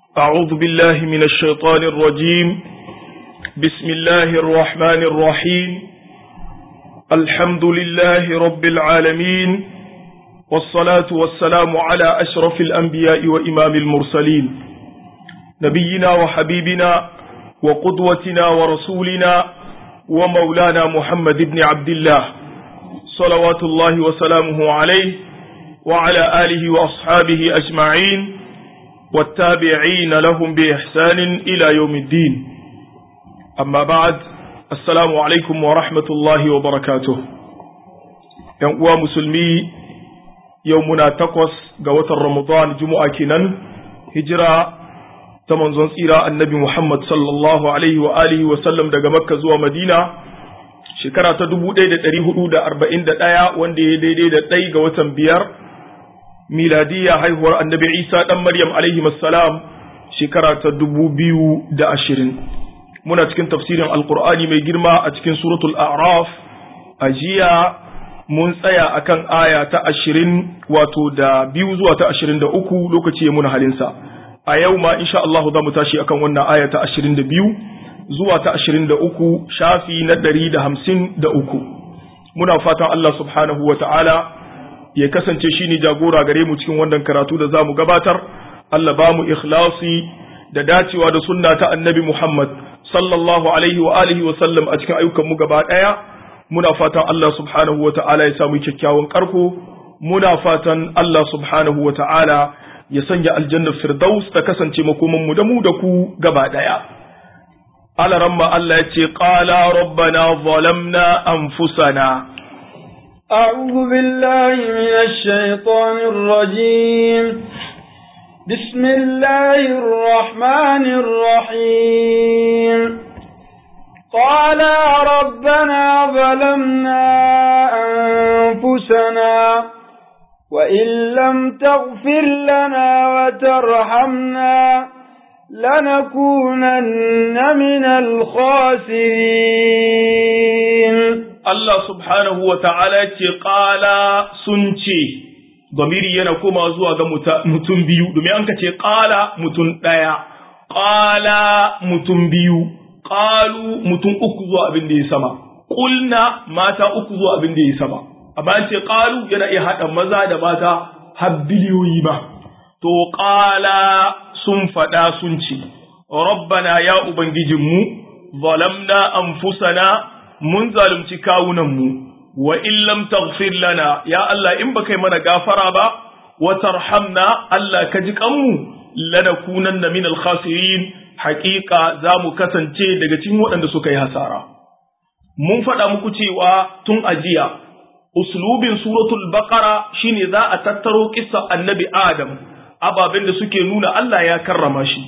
أعوذ بالله من الشيطان الرجيم بسم الله الرحمن الرحيم الحمد لله رب العالمين والصلاة والسلام على أشرف الأنبياء وإمام المرسلين نبينا وحبيبنا وقدوتنا ورسولنا ومولانا محمد بن عبد الله صلوات الله وسلامه عليه وعلى آله وأصحابه أجمعين والتابعين لهم بإحسان إلى يوم الدين أما بعد السلام عليكم ورحمة الله وبركاته ينقوى مسلمي يومنا تقوس قوة رمضان جمعة كنن هجرة تمنزون سيرة النبي محمد صلى الله عليه وآله وسلم دقى مكة زوى مدينة shekara ta dubu ɗaya da ɗari hudu da arba'in da ɗaya wanda ya daidai da ɗai ga watan biyar miladiyya haihuwar annabi isa ɗan maryam alaihi salam shekara ta dubu biyu da ashirin muna cikin tafsirin alkur'ani mai girma a cikin suratul a'raf a jiya mun tsaya akan aya ta ashirin wato da biyu zuwa ta ashirin da uku lokaci ya muna halinsa a yau ma insha Allah za mu tashi akan wannan aya ta ashirin da biyu zuwa ta ashirin da uku shafi na ɗari da hamsin da uku muna fatan Allah subhanahu wa ta'ala ya kasance shi ne jagora gare mu cikin wannan karatu da za mu gabatar Allah ba mu ikhlasi da dacewa da sunna ta annabi Muhammad sallallahu alaihi wa alihi wa sallam a cikin ayyukan mu gaba ɗaya muna fatan Allah subhanahu wa ta'ala ya samu kyakkyawan karko muna fatan Allah subhanahu wa ta'ala ya sanya aljannar firdaus ta kasance makoman mu da mu da ku gaba ɗaya على رمى الله قال ربنا ظلمنا أنفسنا أعوذ بالله من الشيطان الرجيم بسم الله الرحمن الرحيم قال ربنا ظلمنا أنفسنا وإن لم تغفر لنا وترحمنا لنكونن من الخاسرين الله سبحانه وتعالى قال سنتي ضميري yana koma zuwa ga mutum biyu domin an ka ce qala mutum daya qala mutum biyu qalu mutum uku zuwa abin da ya sama qulna mata uku zuwa abin da ya sama amma an ce qalu yana iya hada maza da mata har biliyoyi ba to qala sun faɗa sun ce, Rabbana ya Ubangijinmu, zalamna anfusana mun zalunci kawunanmu, wa illam taghfir lana ya Allah in ba kai mana gafara ba, wa tarhamna Allah ka ji kanmu, lanakunanna min al-khasirin haƙiƙa za mu kasance daga cikin waɗanda suka yi hasara. Mun faɗa muku cewa tun ajiya, uslubin suratul baqara shine za a tattaro kissa annabi Adam. ababen da suke nuna Allah ya karrama shi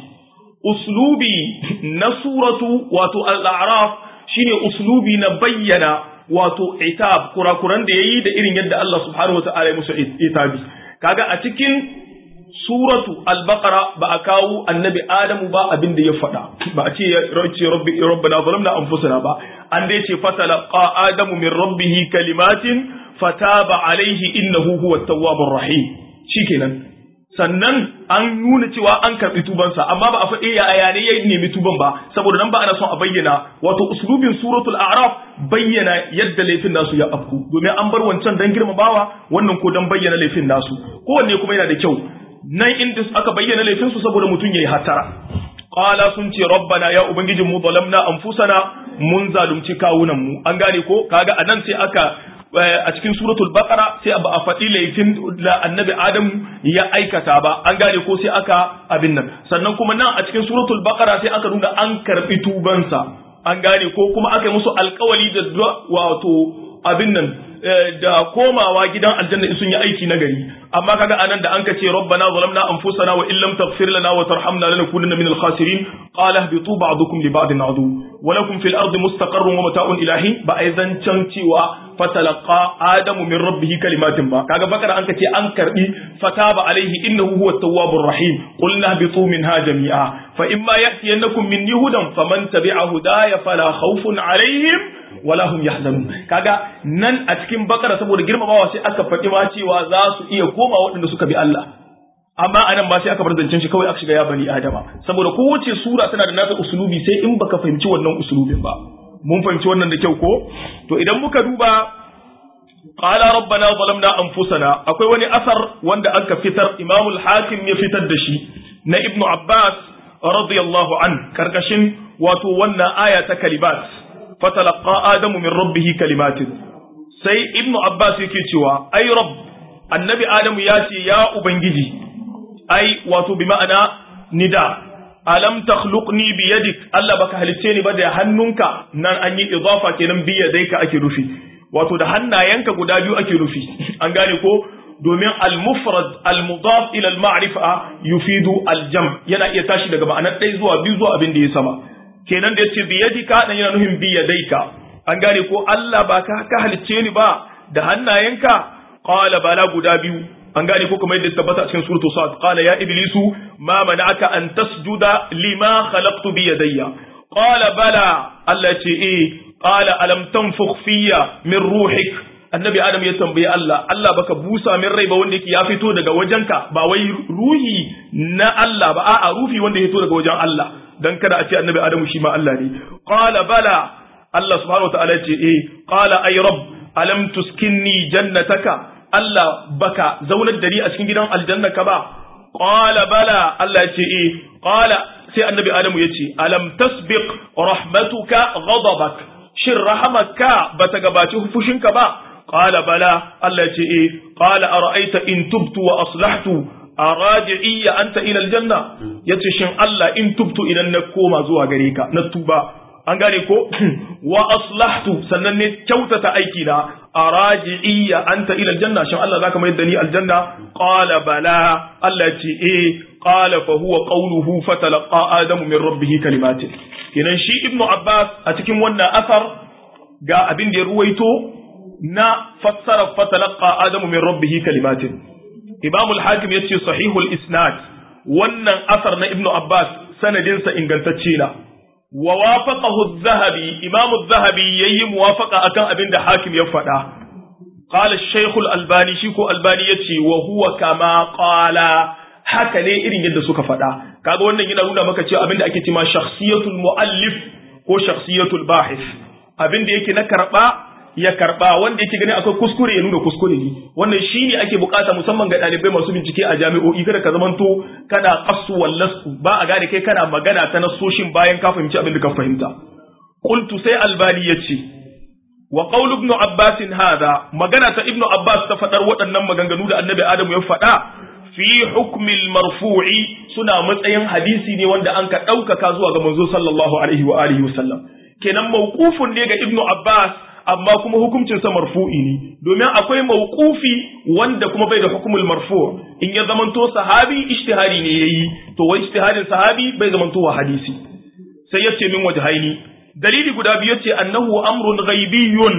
uslubi na suratu wato al-a'raf shine uslubi na bayyana wato itab kurakuran da yayi da irin yadda Allah subhanahu wata'ala ya musu itabi kaga a cikin suratu al-baqara ba a kawo annabi adamu ba abin da ya faɗa ba a ce ce rabbi rabbana zalamna anfusana ba an dai ce fatalaqa adamu min rabbihi kalimatin fataba alaihi innahu huwa at-tawwabur rahim shikenan sannan an nuna cewa an karɓi tubansa amma ba a faɗi ya ayane ya nemi tuban ba saboda nan ba ana son a bayyana wato uslubin suratul a'raf bayyana yadda laifin nasu ya afku domin an bar wancan dan girmamawa wannan ko dan bayyana laifin nasu kowanne kuma yana da kyau nan inda aka bayyana laifin su saboda mutum yayi hatara qala sun ce rabbana ya ubangijin mu zalamna anfusana mun zalunci kawunan mu an gane ko kaga anan sai aka a cikin suratul baqara sai ba a faɗi laifin da annabi adam ya aikata ba an gane ko sai aka abin nan sannan kuma nan a cikin suratul baqara sai aka nuna an karbi tubansa an gane ko kuma aka yi musu alkawali da wato abin nan da komawa gidan aljanna in sun yi aiki na gari amma kaga anan da an ce rabbana zalamna anfusana wa illam taghfir lana wa tarhamna lanakunanna minal khasirin qala ihbitu ba'dukum li ba'din adu wa lakum fil ardi mustaqarrun wa mata'un ilahi ba ai zancan cewa fatalaqa adamu min rabbih kalimatin ba kaga bakara an ce an karbi fataba alaihi innahu huwa tawwabur rahim qulna ihbitu minha jami'a fa imma ya'tiyannakum minni hudan faman tabi'a hudaya fala khawfun alaihim wala hum yahzanun kaga nan a cikin bakara saboda girmamawa sai aka faɗi ma cewa za su iya koma waɗanda suka bi Allah amma anan ba sai aka bar zancen shi kawai aka shiga ya bani adama saboda kowace sura tana da nata usulubi sai in baka fahimci wannan usulubin ba mun fahimci wannan da kyau ko to idan muka duba qala rabbana zalamna anfusana akwai wani asar wanda aka fitar imamul hakim ya fitar da shi na ibnu abbas radiyallahu an karkashin wato wannan aya ta kalimat fatalaqa adamu min rabbih kalimatin sai ibnu abbas yake cewa ai rabb annabi adamu ya ce ya ubangiji ai wato bi ma'ana nida alam takhluqni bi yadik Allah baka halicce ni ba da hannunka nan an yi idafa kenan bi yadaika ake rufi wato da hannayenka guda biyu ake rufi an gane ko domin al-mufrad al-mudaf ila al-ma'rifa yufidu al-jam yana iya tashi daga ma'anar ɗaya zuwa biyu zuwa abin da ya sama kenan da yace bi yadika dan yana nufin bi yadaika an gane ko Allah ba ka ka halicce ni ba da hannayenka qala bala guda biyu an gane ko kuma yadda tabbata a cikin suratu sad qala ya iblisu ma mana'aka an tasjuda lima khalaqtu bi yadayya qala bala Allah ce eh qala alam tanfukh fiyya min ruhik annabi adam ya tambayi Allah Allah baka busa min rai ba wanda yake ya fito daga wajenka ba wai ruhi na Allah ba a'a ruhi wanda ya fito daga wajen Allah dan kada a ce annabi adamu shi ma Allah ne qala bala Allah subhanahu wataala ce eh qala ay rabb alam tuskinni jannataka Allah baka zaunar da ni a cikin gidan aljannaka ba qala bala Allah ce eh qala sai annabi adamu ya ce alam tasbiq rahmatuka ghadabak shin rahamaka bata gabaci fushinka ba qala bala Allah ce eh qala ara'aita in tubtu wa aslahtu araji'iyya anta ila aljanna yace shin Allah in tubtu idan na koma zuwa gare ka na tuba an gane ko wa aslahtu sannan ne kyautata aiki na araji'iyya anta ila aljanna shin Allah zaka mai da ni aljanna qala bala Allah ce eh qala fa huwa qawluhu fatalaqa adamu min rabbih kalimatin kenan shi ibnu abbas a cikin wannan asar ga abin da ya ruwaito na fassara fatalaqa adamu min rabbih kalimatin imam al-hakim yace sahihul isnad wannan asar na ibnu abbas sanadinsa ingantacce na wa wafaqahu adh-dhahabi imam adh-dhahabi yayi muwafaqa akan abin da hakim ya faɗa qala ash-shaykh al-albani shi ko albani yace wa huwa kama qala haka ne irin yadda suka faɗa kaga wannan yana nuna maka cewa abin da ake cewa shakhsiyatul muallif ko shakhsiyatul bahis abin da yake na karba ya karba wanda yake gani akwai kuskure ya nuna kuskure ne wannan shine ake bukata musamman ga dalibai masu bincike a jami'o'i kada ka zamanto kana qassu wallasu ba a gane kai kana magana ta nasoshin bayan ka fahimci abin da ka fahimta qultu sai albani yace wa qaul ibn abbas hada magana ta ibn abbas ta fadar waɗannan maganganu da annabi adamu ya faɗa fi hukmil marfu'i suna matsayin hadisi ne wanda an ka ɗaukaka zuwa ga manzo sallallahu alaihi wa alihi wasallam kenan mawqufun ne ga ibn abbas amma kuma hukuncin sa marfu'i ne domin akwai mawqufi wanda kuma bai da hukumul marfu' in ya zamanto sahabi ijtihadi ne yayi to wai ijtihadin sahabi bai zamanto wa hadisi sai yace min wajhaini dalili guda biyu yace annahu amrun ghaibiyyun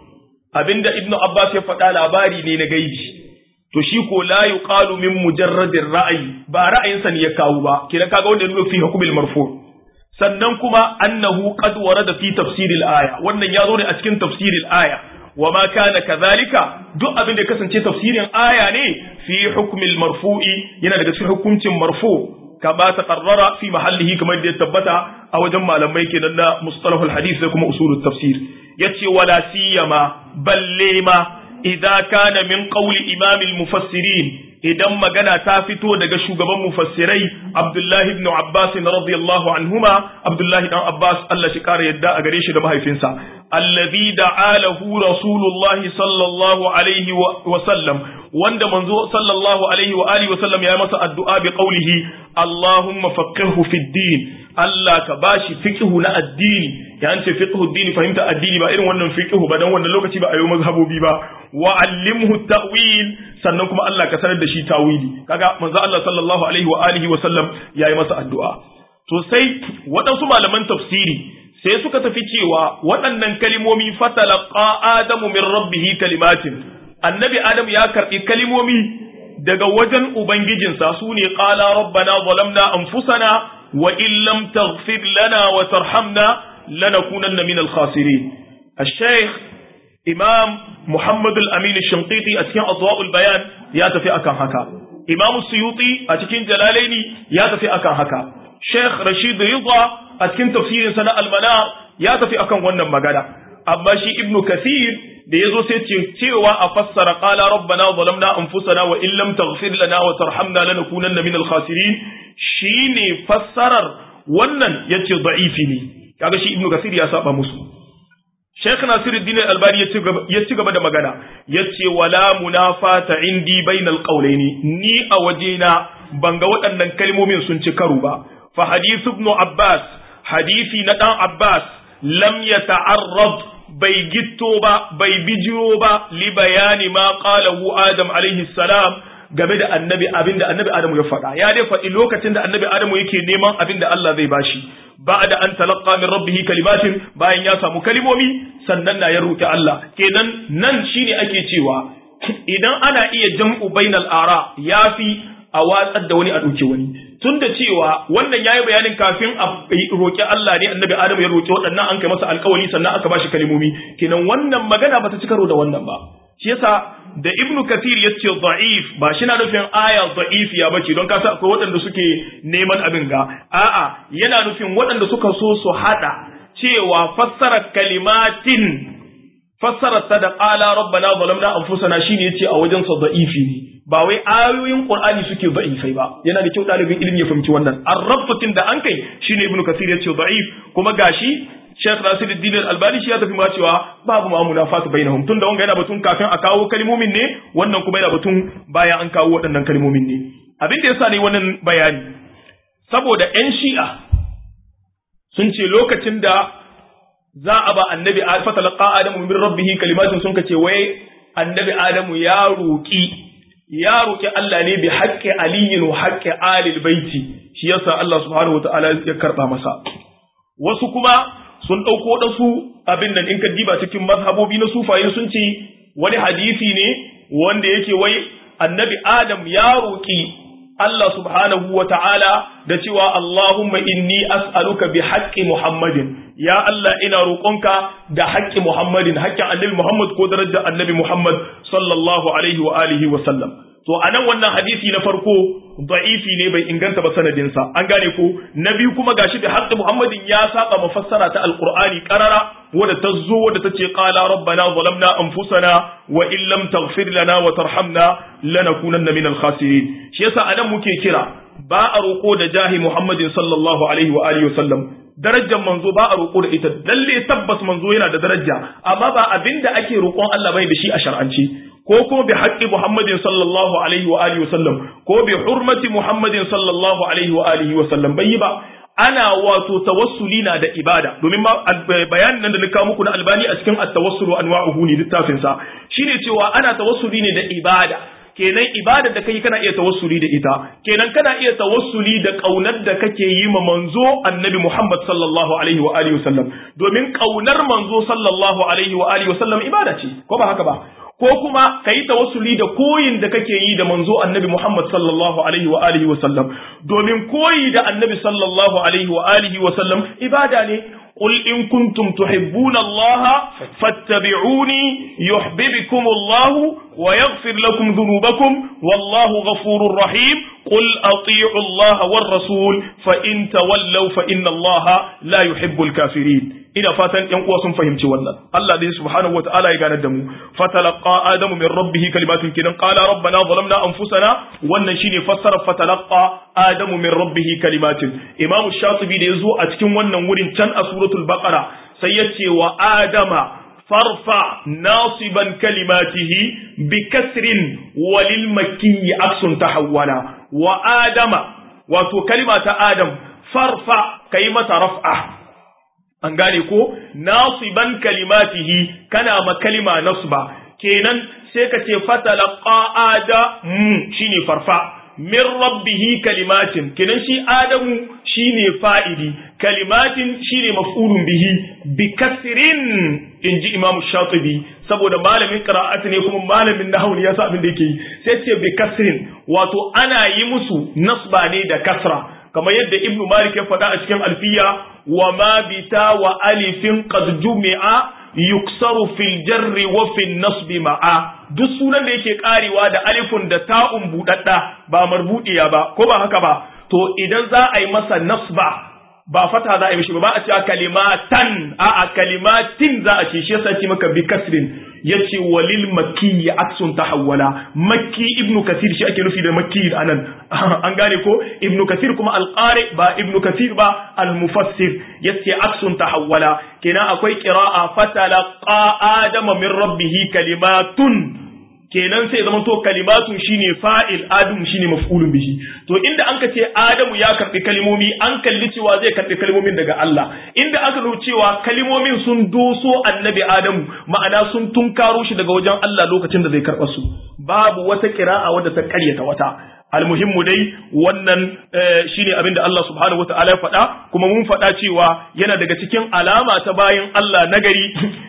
abinda ibnu abbas ya faɗa labari ne na gaibi to shi ko la yuqalu min mujarradir ra'ayi ba ra'ayinsa ne ya kawo ba kina kaga wanda ya nuna fi hukumul marfu' sannan kuma annahu qad warada fi tafsiril aya wannan ya zo ne a cikin tafsiril aya wa ma kana kadhalika duk abin da kasance tafsirin aya ne fi hukmil marfu'i yana daga cikin hukuncin marfu kama taqarrara fi mahallihi kamar da ya tabbata a wajen malamai kenan na mustalahul hadith da kuma usulut tafsir yace wala siyama balle ma idza kana min qawli imamil mufassirin idan magana ta fito daga shugaban mufassirai Abdullahi ibn Abbas radiyallahu anhuma Abdullahi dan Abbas Allah shi kare yadda a gare shi da mahaifinsa allazi da'alahu rasulullahi sallallahu alaihi wa sallam wanda manzo sallallahu alaihi wa alihi wa sallam ya masa addu'a bi qawlihi Allahumma faqihhu fid din Allah ka bashi fiqhu na addini ya an ce fiqhu addini fahimta addini ba irin wannan fiqhu ba dan wannan lokaci ba a yi mazhabobi ba wa allimhu ta'wil sannan kuma Allah ka sanar da shi tawili kaga manzo Allah sallallahu alaihi wa alihi wa sallam yayi masa addu'a to sai waɗansu malaman tafsiri sai suka tafi cewa waɗannan kalimomi fatalaqa adamu min rabbihi kalimatin annabi adam ya karbi kalimomi daga wajen ubangijinsa su ne qala rabbana zalamna anfusana wa in lam taghfir lana wa tarhamna lanakunanna min al-khasirin الشيخ imam Muhammad al-Amin al-Shinqiti a cikin Adwa'ul Bayan ya tafi akan haka Imam Suyuti a cikin Jalalaini ya tafi akan haka Sheikh Rashid Ridha a cikin tafsirin sa na Al-Manar ya tafi akan wannan magana amma shi Ibn Kathir da yazo sai ce cewa a fassara qala rabbana zalamna anfusana wa in lam taghfir lana wa tarhamna lanakunanna minal khasirin shine fassarar wannan yace da'ifi ne kaga shi Ibn Kathir ya saba musu Sheikh Nasiruddin Al-Albani ya ci gaba da magana yace wala munafata indi bainal qawlaini ni a wajena ban ga waɗannan kalmomin sun ci karo ba fa hadith ibn Abbas hadisi na dan Abbas lam yata'arrad bai gitto ba bai bijiro ba li bayani ma qalahu Adam alaihi salam game da annabi abinda annabi Adamu ya faɗa ya dai faɗi lokacin da annabi Adamu yake neman abinda Allah zai bashi ba'da an talaqqa min rabbih kalimatin bayan ya samu kalimomi sannan na ya roki Allah kenan nan shine ake cewa idan ana iya jam'u bainal ara yafi a watsar da wani a ɗauki wani tun da cewa wannan yayi bayanin kafin a roki Allah ne annabi Adamu ya roki waɗannan an kai masa alƙawari sannan aka bashi kalimomi kenan wannan magana bata ci karo da wannan ba shi yasa da Ibn Kathir ya ce da'if ba shi na nufin aya da'if ya bace don kasa akwai waɗanda suke neman abin ga a'a yana nufin waɗanda suka so su hada cewa fassara kalimatin fassara ta da qala rabbana zalamna anfusana shine yace a wajen sa da'ifi ne ba wai ayoyin Qur'ani suke da'ifai ba yana da kyau ɗalibin ilimi ya fahimci wannan arrabtin da an kai shine Ibn Kathir yace da'if kuma gashi Sheikh Nasiruddin Al-Albani shi ya tafi ma cewa babu ma munafatu bainahum tunda wanga yana batun kafin a kawo kalmomin ne wannan kuma yana batun bayan an kawo waɗannan kalmomin ne abin da yasa ne wannan bayani saboda ƴan Shi'a sun ce lokacin da za a ba annabi fatalaqa adamu min rabbih kalimatin sun kace wai annabi adamu ya roki ya roki Allah ne bi haqqi aliyin wa haqqi alil baiti shi yasa Allah subhanahu wataala ya karba masa wasu kuma sun ɗauko waɗansu abin nan in ka diba cikin mazhabobi na sufaye sun ce wani hadisi ne wanda yake wai annabi Adam ya roƙi Allah subhanahu wa ta'ala da cewa Allahumma inni as'aluka bi haƙƙi Muhammadin, ya Allah ina roƙonka da haƙƙi Muhammadin, haƙƙin annabi Muhammad ko darajar annabi Muhammad sallallahu alaihi wa alihi wa sallam. To, a nan wannan hadisi na farko da'ifi ne bai inganta ba sanadinsa, an gane ko, na biyu kuma gashi da haƙƙi Muhammadin ya saba mafassara ta Alƙur'ani ƙarara wadda ta zo wadda ta ce ƙala rabbana zalamna anfusana wa in lam taghfir lana wa tarhamna lanakunanna minal khasirin. Shi yasa anan muke kira ba a roƙo da jahi Muhammadin sallallahu alaihi wa alihi wa sallam darajar manzo ba a roƙo da ita lalle tabbas manzo yana da daraja amma ba abinda ake roƙon Allah bai da shi a shar'anci ko kuma bi haqqi Muhammadin sallallahu alaihi wa alihi wasallam ko bi hurmati Muhammadin sallallahu alaihi wa alihi wasallam bai ba ana wato tawassuli na da ibada domin ma bayanin nan da na kawo muku na albani a cikin at-tawassulu anwa'uhu ne littafin sa shine cewa ana tawassuli ne da ibada kenan ibadar da kai kana iya tawassuli da ita kenan kana iya tawassuli da kaunar da kake yi ma manzo annabi Muhammad sallallahu alaihi wa alihi wasallam domin kaunar manzo sallallahu alaihi wa alihi wasallam ibada ce ko ba haka ba ko kuma ka yi tawassuli da koyin da kake yi da manzo annabi Muhammad sallallahu alaihi wa alihi wa sallam domin koyi da annabi sallallahu alaihi wa alihi wa sallam ibada ne قل إن كنتم تحبون الله فاتبعوني يحببكم الله ويغفر لكم ذنوبكم والله غفور رحيم قل أطيعوا الله والرسول فإن تولوا فإن الله لا يحب الكافرين ina fatan ƴan uwa sun fahimci wannan Allah dai subhanahu wataala ya gane da mu fatalaqa adamu min rabbih kalimatun kidan qala rabbana zalamna anfusana wannan shine fassara fatalaqa adamu min rabbih kalimatin imam shatibi da yazo a cikin wannan wurin can a suratul baqara sai ya ce wa adama farfa nasiban kalimatihi bi kasrin walil makki aksun tahawwala wa adama wato kalima ta adam farfa kai mata raf'a an gane ko nasiban kalimatihi kana ma kalima nasba kenan sai ka ce fatalaqa ada mu shine farfa min rabbihi kalimatin kenan shi adamu shine fa'idi kalimatin shine maf'ulun bihi bi kasrin inji imam shatibi saboda malamin qira'at ne kuma malamin nahwu ne yasa abin da yake yi sai ce bi kasrin wato ana yi musu nasba ne da kasra kamar yadda ibnu malik ya faɗa a cikin alfiya wa ma bita wa alifin qad jumi'a yuksaru fil jarri wa fil nasbi ma'a duk sunan da yake karewa da alifun da ta'un budadda ba marbudiya ba ko ba haka ba to idan za a yi masa nasba ba fata za a yi mishi ba a cewa kalimatan a a kalimatin za a ce shi yasa ce maka bi kasrin yace walil makki aksun tahawwala makki ibnu kasir shi ake nufi da makki anan an gane ko ibnu kasir kuma alqari ba ibnu kasir ba almufassir yace aksun tahawwala kenan akwai qira'a fatalaqa adama min rabbih kalimatun kenan sai zama to kalimatun shine fa'il adamu shine maf'ulun bihi to inda anka ce adamu ya karbi kalimomi an kalli cewa zai karbi kalimomin daga Allah inda aka nuna cewa kalimomin sun doso annabi adamu ma'ana sun tunkaro shi daga wajen Allah lokacin da zai karba su babu wata kira'a wadda ta karyata wata almuhimmu dai wannan shine abin da Allah subhanahu wataala ya faɗa kuma mun faɗa cewa yana daga cikin alama ta bayan Allah nagari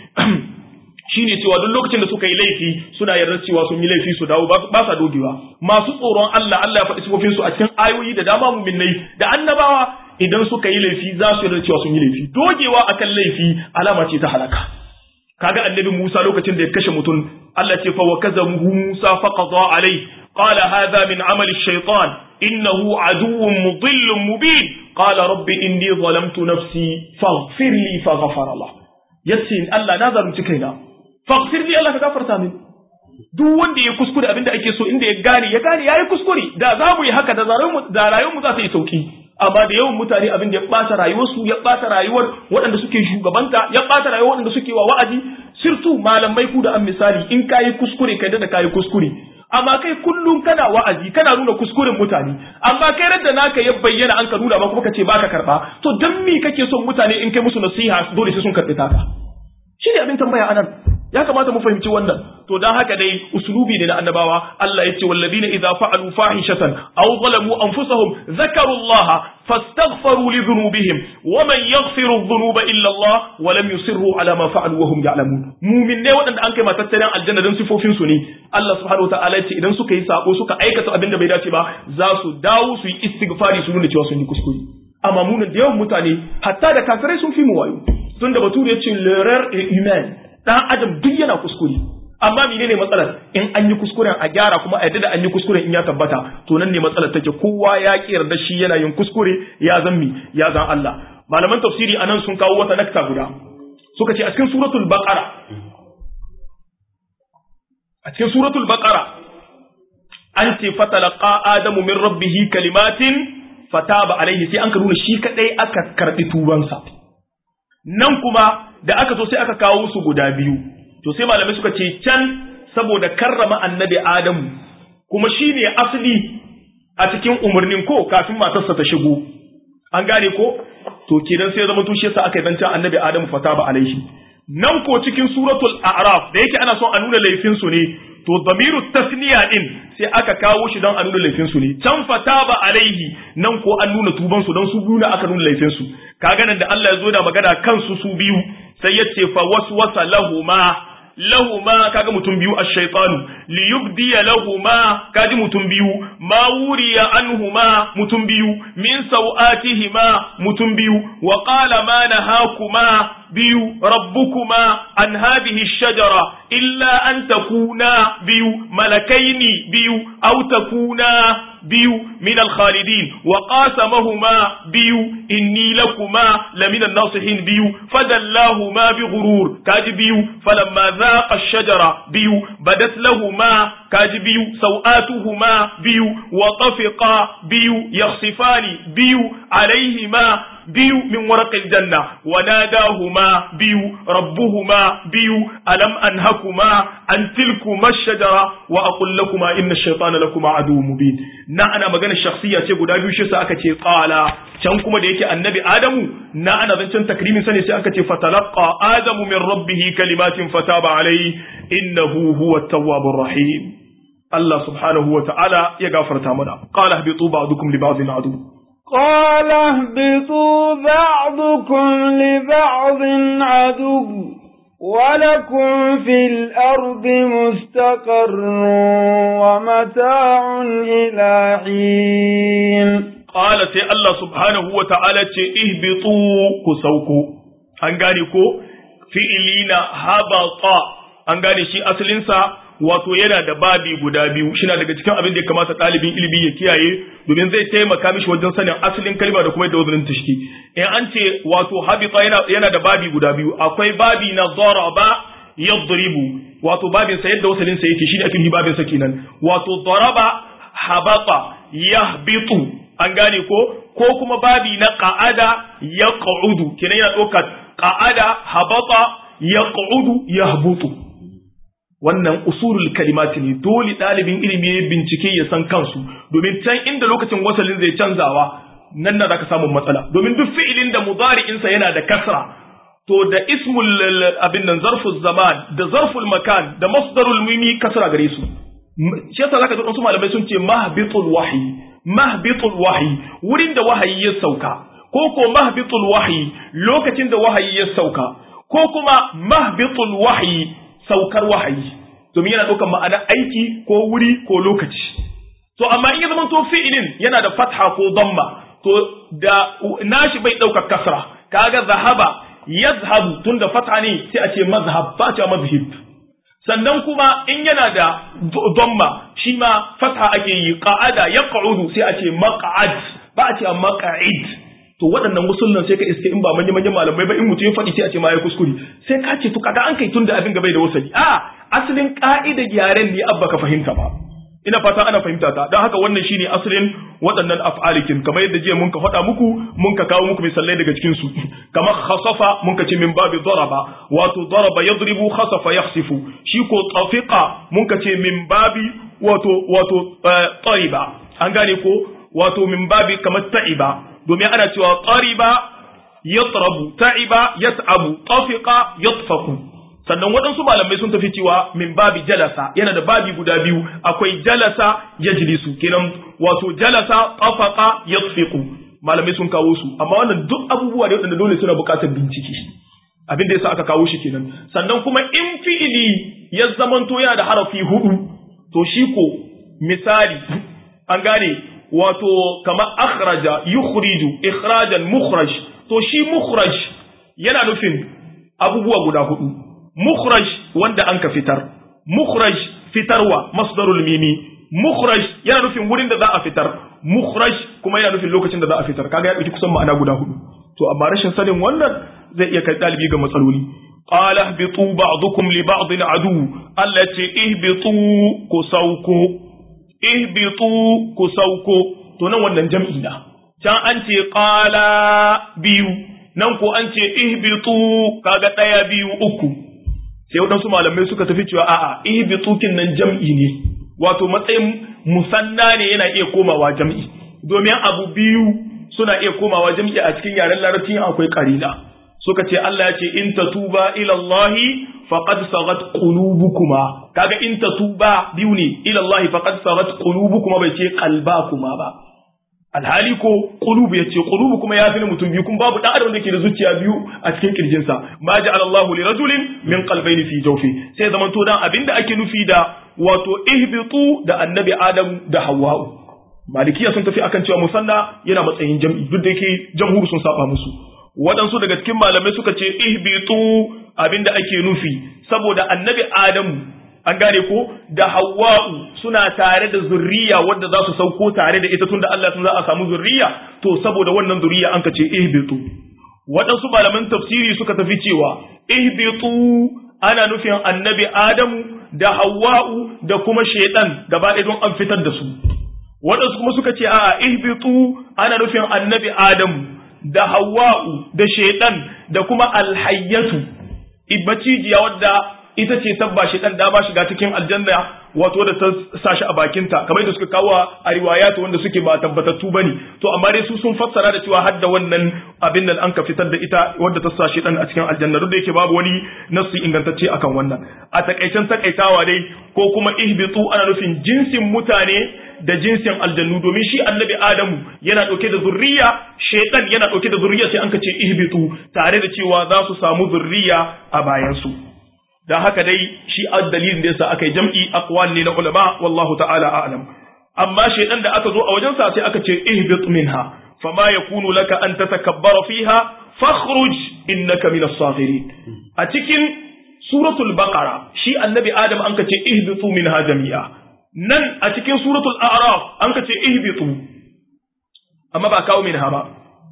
shine cewa duk lokacin da suka yi laifi suna yarda cewa sun yi laifi su dawo ba sa dogewa masu tsoron Allah Allah ya faɗi sifofin su a cikin ayoyi da dama mu'minnai da annabawa idan suka yi laifi za su yarda cewa sun yi laifi dogewa akan laifi alama ce ta halaka kaga annabi Musa lokacin da ya kashe mutum Allah ce fa wakazamu Musa faqada alai qala hadha min amali ash-shaytan innahu aduwwun mudillun mubin qala rabbi inni zalamtu nafsi faghfir li faghfara Allah yace Allah na zalunci kaina faghfir li Allah ka gafarta min duk wanda ya kuskure abinda ake so inda ya gane ya gane yayi kuskure da za mu yi haka da rayuwar da rayuwar mu za ta yi sauki amma da yawan mutane abin da ya ɓata rayuwarsu ya ɓata rayuwar waɗanda suke shugabanta ya ɓata rayuwar waɗanda suke wa wa'azi sirtu malamai ku da an misali in kayi kuskure kai da kayi kuskure amma kai kullum kana wa'azi kana nuna kuskuren mutane amma kai radda naka ya bayyana an ka nuna ba kuma kace baka karba to dan me kake son mutane in kai musu nasiha dole sai sun karbi taka shi ne abin tambaya anan ya kamata mu fahimci wannan to dan haka dai uslubi ne na annabawa Allah yace walladina idza fa'alu fahishatan aw zalamu anfusahum zakaru Allah fastaghfaru li dhunubihim wa man yaghfiru dhunuba illa Allah wa lam yusirru ala ma fa'alu wa hum ya'lamun mu'min ne wadanda an kai matattaran aljanna dan sifofin su ne Allah subhanahu wataala yace idan suka yi sako suka aikata abin da bai dace ba za su dawo su yi istighfari su nuna cewa sun yi kuskure amma munin da yawan mutane hatta da kafirai sun fi mu wayo tunda bature yace l'erreur est humaine dan adam duk yana kuskure amma menene matsalar in an yi kuskuren a gyara kuma a yadda da an yi kuskuren in ya tabbata to nan ne matsalar take kowa ya ki yarda shi yana yin kuskure ya zan mi ya zan Allah malaman tafsiri anan sun kawo wata nakta guda suka ce a cikin suratul baqara a cikin suratul baqara an ce fatalaqa adamu min rabbih kalimatin fataba alaihi sai an ka nuna shi kadai aka karbi tubansa nan kuma da aka zo sai aka kawo su guda biyu to sai malamai suka ce can saboda karrama annabi adamu kuma shi ne asali a cikin umarnin ko kafin matarsa ta shigo an gane ko to kenan sai zama tushe sa aka yi zancen annabi adamu fata ba alaihi nan ko cikin suratul a'raf da yake ana son a nuna laifin su ne to damiru tasniya din sai aka kawo shi don a nuna laifin su ne can fata ba alaihi nan ko an nuna tuban su don su biyu aka nuna laifin su kaga nan da Allah ya zo da magana kansu su biyu sai ya ce fa waswasa lahuma lahuma kaga mutum biyu ash-shaytanu li yubdiya lahuma kaji mutum biyu ma wuriya anhuma mutum biyu min sawatihima mutum biyu wa qala ma nahakuma biyu rabbukuma an hadhihi ash-shajara illa an takuna biyu malakaini biyu aw takuna biyu min al-khalidin wa qasamahuma biyu inni lakuma lamina an-nasihin biyu fadallahuma bi ghurur kaji biyu falamma dhaqa ash-shajara biyu badat lahuma kaji biyu sawatuhuma biyu wa tafiqa biyu yakhsifani biyu alayhima biyu min warqil janna wa nadahuma biyu rabbuhuma biyu alam anhakuma an tilkuma ash-shajara wa aqul lakuma inna ash-shaytana lakuma aduwwun mubin na ana magana shakhsiya ce guda biyu shi sa aka ce qala can kuma da yake annabi adamu na ana zancen takrimin sa ne sai aka ce fatalaqa adamu min rabbih kalimatin fataba alayhi innahu huwa at-tawwabur rahim Allah subhanahu wa ta'ala ya gafarta mana qala habitu ba'dukum li ba'din adu قال اهبطوا بعضكم لبعض عدو ولكم في الأرض مستقر ومتاع إلى حين قال سي الله سبحانه وتعالى ihbitu ku sauko an gane ko fi'ili na habata an gane shi asalinsa wato yana da babi guda biyu shina daga cikin abin da ya kamata ɗalibin ilimi ya kiyaye domin zai taimaka mishi wajen sanin asalin kalma da kuma yadda wazanin ta shi in an ce wato habita yana, yana da babi guda biyu akwai babi na daraba yadribu wato babin sa yadda wasalin sa yake shine ake babin sa kenan wato daraba habata yahbitu an gane ko ko kuma babi na qa'ada yaq'udu kenan yana ɗaukar qa'ada habata yaq'udu yahbutu wannan usulul kalimati ne dole ɗalibin ilimi ya bincike ya san kansu domin can inda lokacin wasalin zai canzawa nan na zaka samu matsala domin duk fi'ilin da mudari'insa yana da kasra to da ismul abin nan zarful zaman da zarful makan da masdarul mimi kasra gare su shi yasa zaka ji su malamai sun ce mahbitul wahyi mahbitul wahyi wurin da wahayi ya sauka ko ko mahbitul wahyi lokacin da wahayi ya sauka ko kuma mahbitul wahyi saukar wahayi domin yana ɗaukar ma'ana aiki ko wuri ko lokaci to amma in ya zama to fi'ilin yana da fatha ko damma to da nashi bai ɗaukar kasra kaga zahaba yazhabu tunda fatha ne sai a ce mazhab ba ce mazhib sannan kuma in yana da damma shi ma fatha ake yi qa'ada yaq'udu sai a ce maq'ad ba a ce maq'id to waɗannan musulman sai ka iske in ba manya manyan malamai ba in mutum ya faɗi sai a ce ma ya kuskure sai ka ce to kaga an kai tun da abin gabai da wasali a asalin ka'idar yaren ne abba ka fahimta ba ina fata ana fahimta ta don haka wannan shine asalin waɗannan af'alikin kamar yadda jiya mun ka faɗa muku mun ka kawo muku misalai daga cikin su kamar khasafa mun ka ce min babi daraba wato daraba yadribu khasafa yakhsifu shi ko tafiqa mun ka ce min babi wato wato tariba an gane ko wato min babi kamar ta'iba domin ana cewa ƙariba yatrabu ta'iba yas'abu tafiqa yatfaku sannan waɗansu malamai sun tafi cewa min babi jalasa yana da babi guda biyu akwai jalasa yajlisu kenan wato jalasa tafaqa yatfiqu malamai sun kawo su amma wannan duk abubuwa ne waɗanda dole suna buƙatar bincike abin da yasa aka kawo shi kenan sannan kuma in fi'ili ya zamanto yana da harafi hudu to shi ko misali an gane wato kamar akhraja yukhriju ikhrajan mukhraj to shi mukhraj yana nufin abubuwa guda hudu mukhraj wanda an ka fitar mukhraj fitarwa masdarul mimi mukhraj yana nufin wurin da za a fitar mukhraj kuma yana nufin lokacin da za a fitar kaga ya dauki kusan ma'ana guda hudu to amma rashin sanin wannan zai iya kai dalibi ga matsaloli qala ihbitu ba'dukum li ba'din adu Allah ce ihbitu ku sauko ihbitu ku sauko to nan wannan jam'i na can an ce qala biyu nan ko an ce ihbitu kaga daya biyu uku sai wadansu malamai suka tafi cewa a'a ihbitu kin nan jam'i ne wato matsayin musanna ne yana iya komawa jam'i domin abu biyu suna iya komawa jam'i a cikin yaren larabci akwai qarina suka ce Allah ya ce in tatuba ila Allah faqad sagat qulubukuma kaga in tatuba biyu ne ila Allah faqad sagat qulubukuma bai ce qalbakuma ba alhali ko qulubu yace qulubu kuma ya fi mutum biyu kun babu dan adam da ke da zuciya biyu a cikin kirjin sa ma ja'ala Allah li rajulin min qalbayn fi jawfi sai zaman to dan abinda ake nufi da wato ihbitu da annabi Adam da Hawwa malikiya sun tafi akan cewa musanna yana matsayin jam'i duk da yake jamhur sun saba musu waɗansu daga cikin malamai suka ce ihbitu abinda ake nufi saboda annabi adamu an gane ko da hawwa'u suna tare da zurriya wadda za su sauko tare da ita tunda Allah sun za a samu zurriya to saboda wannan zurriya an ka ce ihbitu waɗansu malaman tafsiri suka tafi cewa ihbitu ana nufin annabi adamu da hawwa'u da kuma shaitan gaba ɗaya don an fitar da su waɗansu kuma suka ce a'a ihbitu ana nufin annabi adamu da hawa'u da shaitan da kuma alhayyatu ibbacijiya wadda ita ce tabba shaitan da ba shiga cikin aljanna wato da ta sashi a bakinta kamar da suka kawo a riwayatu wanda suke ba tabbatattu bane to amma dai su sun fassara da cewa hadda wannan abin nan an ka fitar da ita wadda ta sa shaitan a cikin aljanna duk da yake babu wani nasu ingantacce akan wannan a takaicen takaitawa dai ko kuma ihbitu ana nufin jinsin mutane da jinsin aljannu domin shi annabi adamu yana dauke da zurriya shaitan yana dauke da zurriya sai an ka ce ihbitu tare da cewa za su samu zurriya a bayan su dan haka dai shi dalilin da yasa aka yi jam'i aqwal ne na ulama wallahu ta'ala a'lam amma shaitan da aka zo a wajen sa sai aka ce ihbit minha fama yakunu laka an tatakabbara fiha fakhruj innaka minas safirin a cikin suratul baqara shi annabi adam an kace ihbitu minha jami'a nan a cikin suratul a'raf an kace ihbitu amma ba kawo minha ba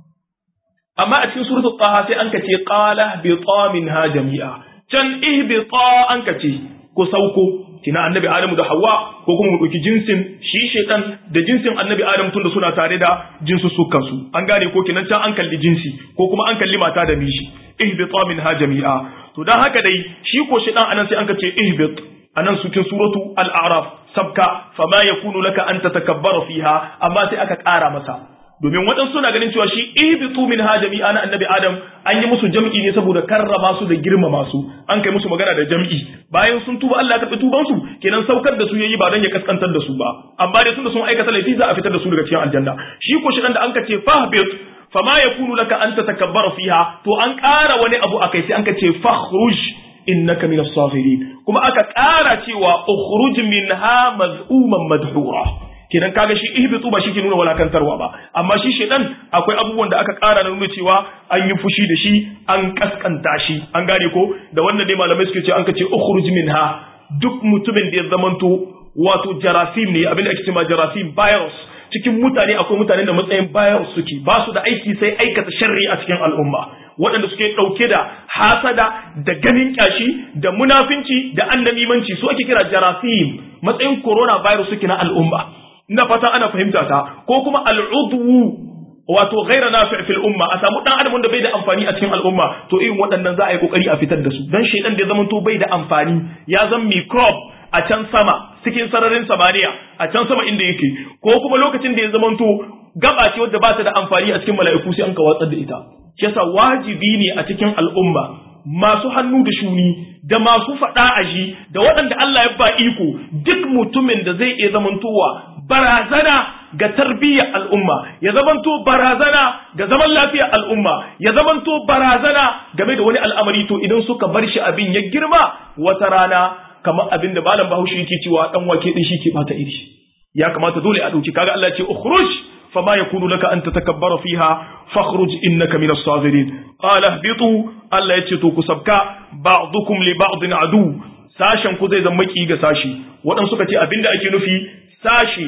amma a cikin suratul taha sai an kace qala bi minha jami'a can ihbita an kace ko sauko kina annabi adamu da hawa ko kuma mu dauki jinsin shi shaytan da jinsin annabi adamu tunda suna tare da jinsu sukan su an gane ko kinan can an kalli jinsi ko kuma an kalli mata da mishi ihbita minha jami'a to dan haka dai shi ko shaytan anan sai an kace ihbit anan cikin suratu al-a'raf sabka fama yakunu laka an tatakabbara fiha amma sai aka ƙara masa domin waɗansu suna ganin cewa shi ihbitu min ha jami'a na annabi adam an yi musu jam'i ne saboda karrama su da girmama su an kai musu magana da jam'i bayan sun tuba Allah ya karɓi tuban su kenan saukar da su yayi ba dan ya kaskantar da su ba amma dai tunda sun aikata laifi za a fitar da su daga cikin aljanna shi ko shi da an ka ce fahbit fama yakunu laka an tatakabbara fiha to an ƙara wani abu akai sai an ka ce fakhruj innaka min as-safirin kuma aka ƙara cewa ukhruj minha maz'uman madhura kenan kaga shi ihbitu ba shi ke nuna walakantarwa ba amma shi shedan akwai abubuwan da aka ƙara na nuna cewa an yi fushi da shi an kaskanta shi an gane ko da wannan dai malamai suke ce an ka ce ukhruj minha duk mutumin da ya zamanto wato jarasim ne abin da ake cewa jarasim virus cikin mutane akwai mutanen da matsayin virus suke ba su da aiki sai aikata sharri a cikin al'umma waɗanda suke ɗauke da hasada da ganin kyashi da munafinci da annamimanci su ake kira jarasim matsayin coronavirus suke na al'umma ina fata ana fahimta ta ko kuma al'udwu wato ghaira nafi' fil umma a samu dan adam wanda bai da amfani a cikin al'umma to irin waɗannan za a yi kokari a fitar da su dan shedan da ya zama to bai da amfani ya zama microbe a can sama cikin sararin samaniya a can sama inda yake ko kuma lokacin da ya zama to gaba ce wadda ba ta da amfani a cikin mala'iku sai an ka watsar da ita shi yasa wajibi ne a cikin al'umma masu hannu da shuni da masu faɗa aji da waɗanda Allah ya ba iko duk mutumin da zai iya zamantowa barazana ga tarbiyyar al'umma ya zamanto barazana ga zaman lafiyar al'umma ya zamanto barazana game da wani al'amari to idan suka bar shi abin ya girma wata rana kamar abin da malam bahaushe yake cewa dan wake din shi ke bata iri ya kamata dole a dauki kaga Allah ya ce ukhruj فما يكون لك أن تتكبر فيها فاخرج إنك من الصاغرين قال اهبطوا ألا يتشتوا كسبكا بعضكم لبعض عدو sashen ku zai zama ki ga sashi waɗansu suka ce abin da ake nufi sashi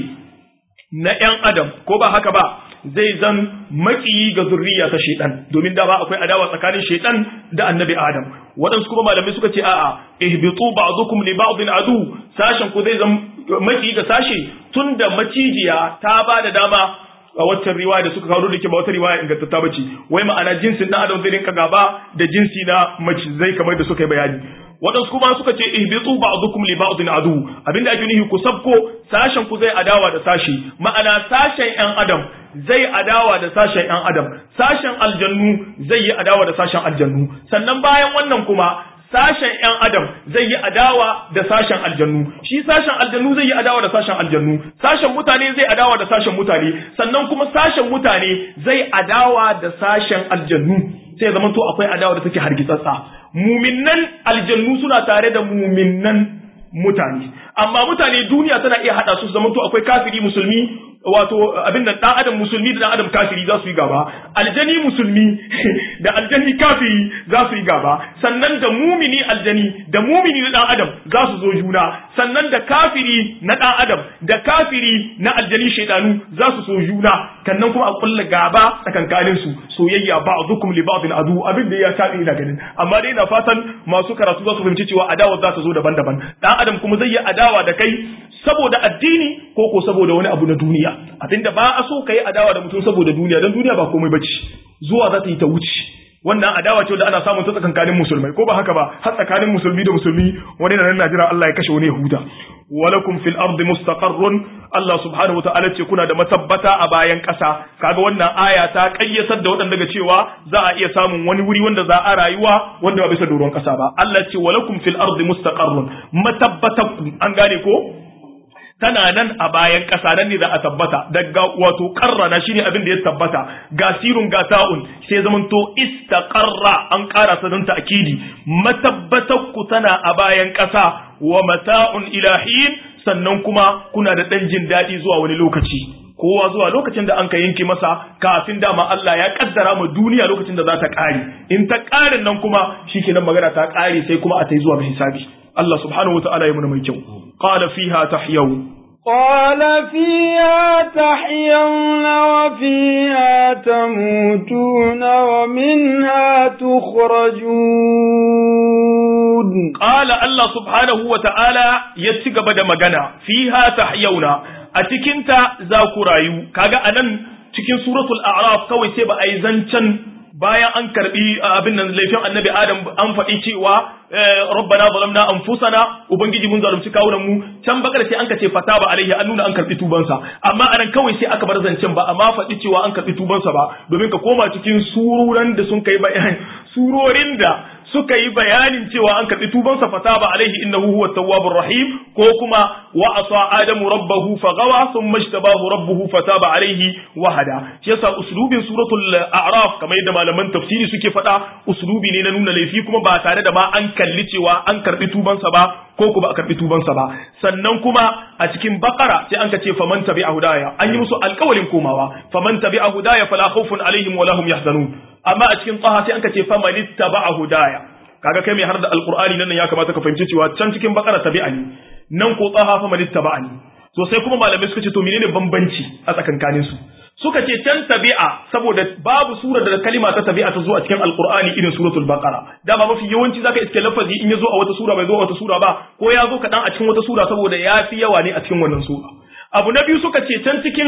na ‘yan adam ko ba haka ba zai zan makiyi ga zurriya ta shaidan domin da ba akwai adawa tsakanin shaidan da annabi adam waɗansu kuma malamai suka ce a'a ihbitu ba'dukum li ba'din adu sashen ku zai zan makiyi ga sashi tunda macijiya ta ba da dama a waccan riwaya da suka kawo da ke ba wata riwaya ingantatta bace wai ma'ana jinsin dan adam zai rinka gaba da jinsi na mace zai kamar da suka yi bayani waɗansu kuma suka ce ihbitu ba'dukum li ba'din adu abinda ake nufi ku sabko sashen ku zai adawa da sashi ma'ana sashen yan adam zai adawa da sashen yan adam sashen aljannu zai yi adawa da sashen aljannu sannan bayan wannan kuma sashen ‘yan adam zai yi adawa da sashen aljannu, shi sashen aljannu zai yi adawa da sashen aljannu, sashen mutane zai adawa da sashen mutane, sannan kuma sashen mutane zai adawa da sashen aljannu, sai zama to akwai adawa da take hargitsatsa. Muminnan aljannu suna tare da muminnan mutane, amma mutane duniya tana iya haɗa su zama to akwai kafiri musulmi wato abin da dan adam musulmi da dan adam kafiri za su yi gaba aljani musulmi da aljani kafiri za su yi gaba sannan da mumini aljani da mumini na dan adam za su zo juna sannan da kafiri na dan adam da kafiri na aljani shaidanu za su so juna kannan kuma a kulla gaba tsakankanin su soyayya ba'dukum li ba'din adu abin da ya tabi ina ganin amma dai ina fatan masu karatu za su fahimci cewa adawa za ta zo daban-daban dan adam kuma zai yi adawa da kai saboda addini ko ko saboda wani abu na duniya abinda ba a so ka yi adawa da mutum saboda duniya don duniya ba komai bace zuwa za ta yi ta wuce wannan adawa ce da ana samun ta tsakankanin musulmai ko ba haka ba har tsakanin musulmi da musulmi wani na nan Najeriya Allah ya kashe wani ya huta walakum fil ardi mustaqarrun Allah subhanahu wa ta'ala ce kuna da matabbata a bayan ƙasa kaga wannan aya ta kayyatar da waɗanda daga cewa za a iya samun wani wuri wanda za a rayuwa wanda ba bisa doron ƙasa ba Allah ce walakum fil ardi mustaqarrun matabbatakum an gane ko tana nan a bayan ƙasa nan ne za a tabbata daga wato karrana shine abin da ya tabbata ga sirun ga ta'un sai zaman to istaqarra an ƙara sa don ta'kidi matabbatar ku tana a bayan ƙasa wa mata'un ilahin sannan kuma kuna da ɗan jin daɗi zuwa wani lokaci kowa zuwa lokacin da an ka yanke masa kafin dama Allah ya kaddara ma duniya lokacin da za ta kare in ta kare nan kuma shikenan magana ta kare sai kuma a tai zuwa ga hisabi Allah subhanahu wataala ya muna mai kyau qala fiha tahyawun قال فيها تحيون وفيها تموتون ومنها تخرجون قال الله سبحانه وتعالى يتسقب da magana fiha tahyauna a cikinta za ku rayu kaga anan cikin suratul a'raf kawai sai ba a yi zancen bayan an karbi abin nan laifin annabi adam an faɗi cewa rabbana zalamna anfusana ubangiji mun zalunci kawunan mu can bakar sai an ka ce fata ba alaihi an nuna an karbi tubansa amma anan kawai sai aka bar zancen ba amma faɗi cewa an karbi tubansa ba domin ka koma cikin sururan da sun kai bayani surorin da suka yi bayanin cewa an karɓi tubansa fataba alaihi innahu huwa tawwabur rahim ko kuma wa asa adamu rabbahu fagawa thumma ijtabahu rabbuhu fataba alaihi wa hada shi yasa uslubin suratul a'raf kamar yadda malaman tafsiri suke faɗa uslubi ne na nuna laifi kuma ba tare da ma an kalli cewa an karɓi tubansa ba ko kuma a karɓi tubansa ba sannan kuma a cikin bakara sai an ka ce faman tabi'a hudaya an yi musu alƙawalin komawa faman tabi'a hudaya fala khawfun alaihim wa lahum yahzanun amma a cikin tsaha sai an ka ce faman ittaba'a hudaya kaga kai mai har da alqur'ani nan ya kamata ka fahimci cewa can cikin bakara tabi'a ne nan ko tsaha faman ittaba'a ne to sai kuma malamai suka ce to menene bambanci a tsakankanin su suka ce can tabi'a saboda babu sura da kalima ta tabi'a ta zo a cikin alqur'ani irin suratul baqara dama mafi yawanci zaka iske lafazi in ya zo a wata sura bai zo a wata sura ba ko ya zo kaɗan a cikin wata sura saboda ya fi yawa ne a cikin wannan sura abu na biyu suka ce can cikin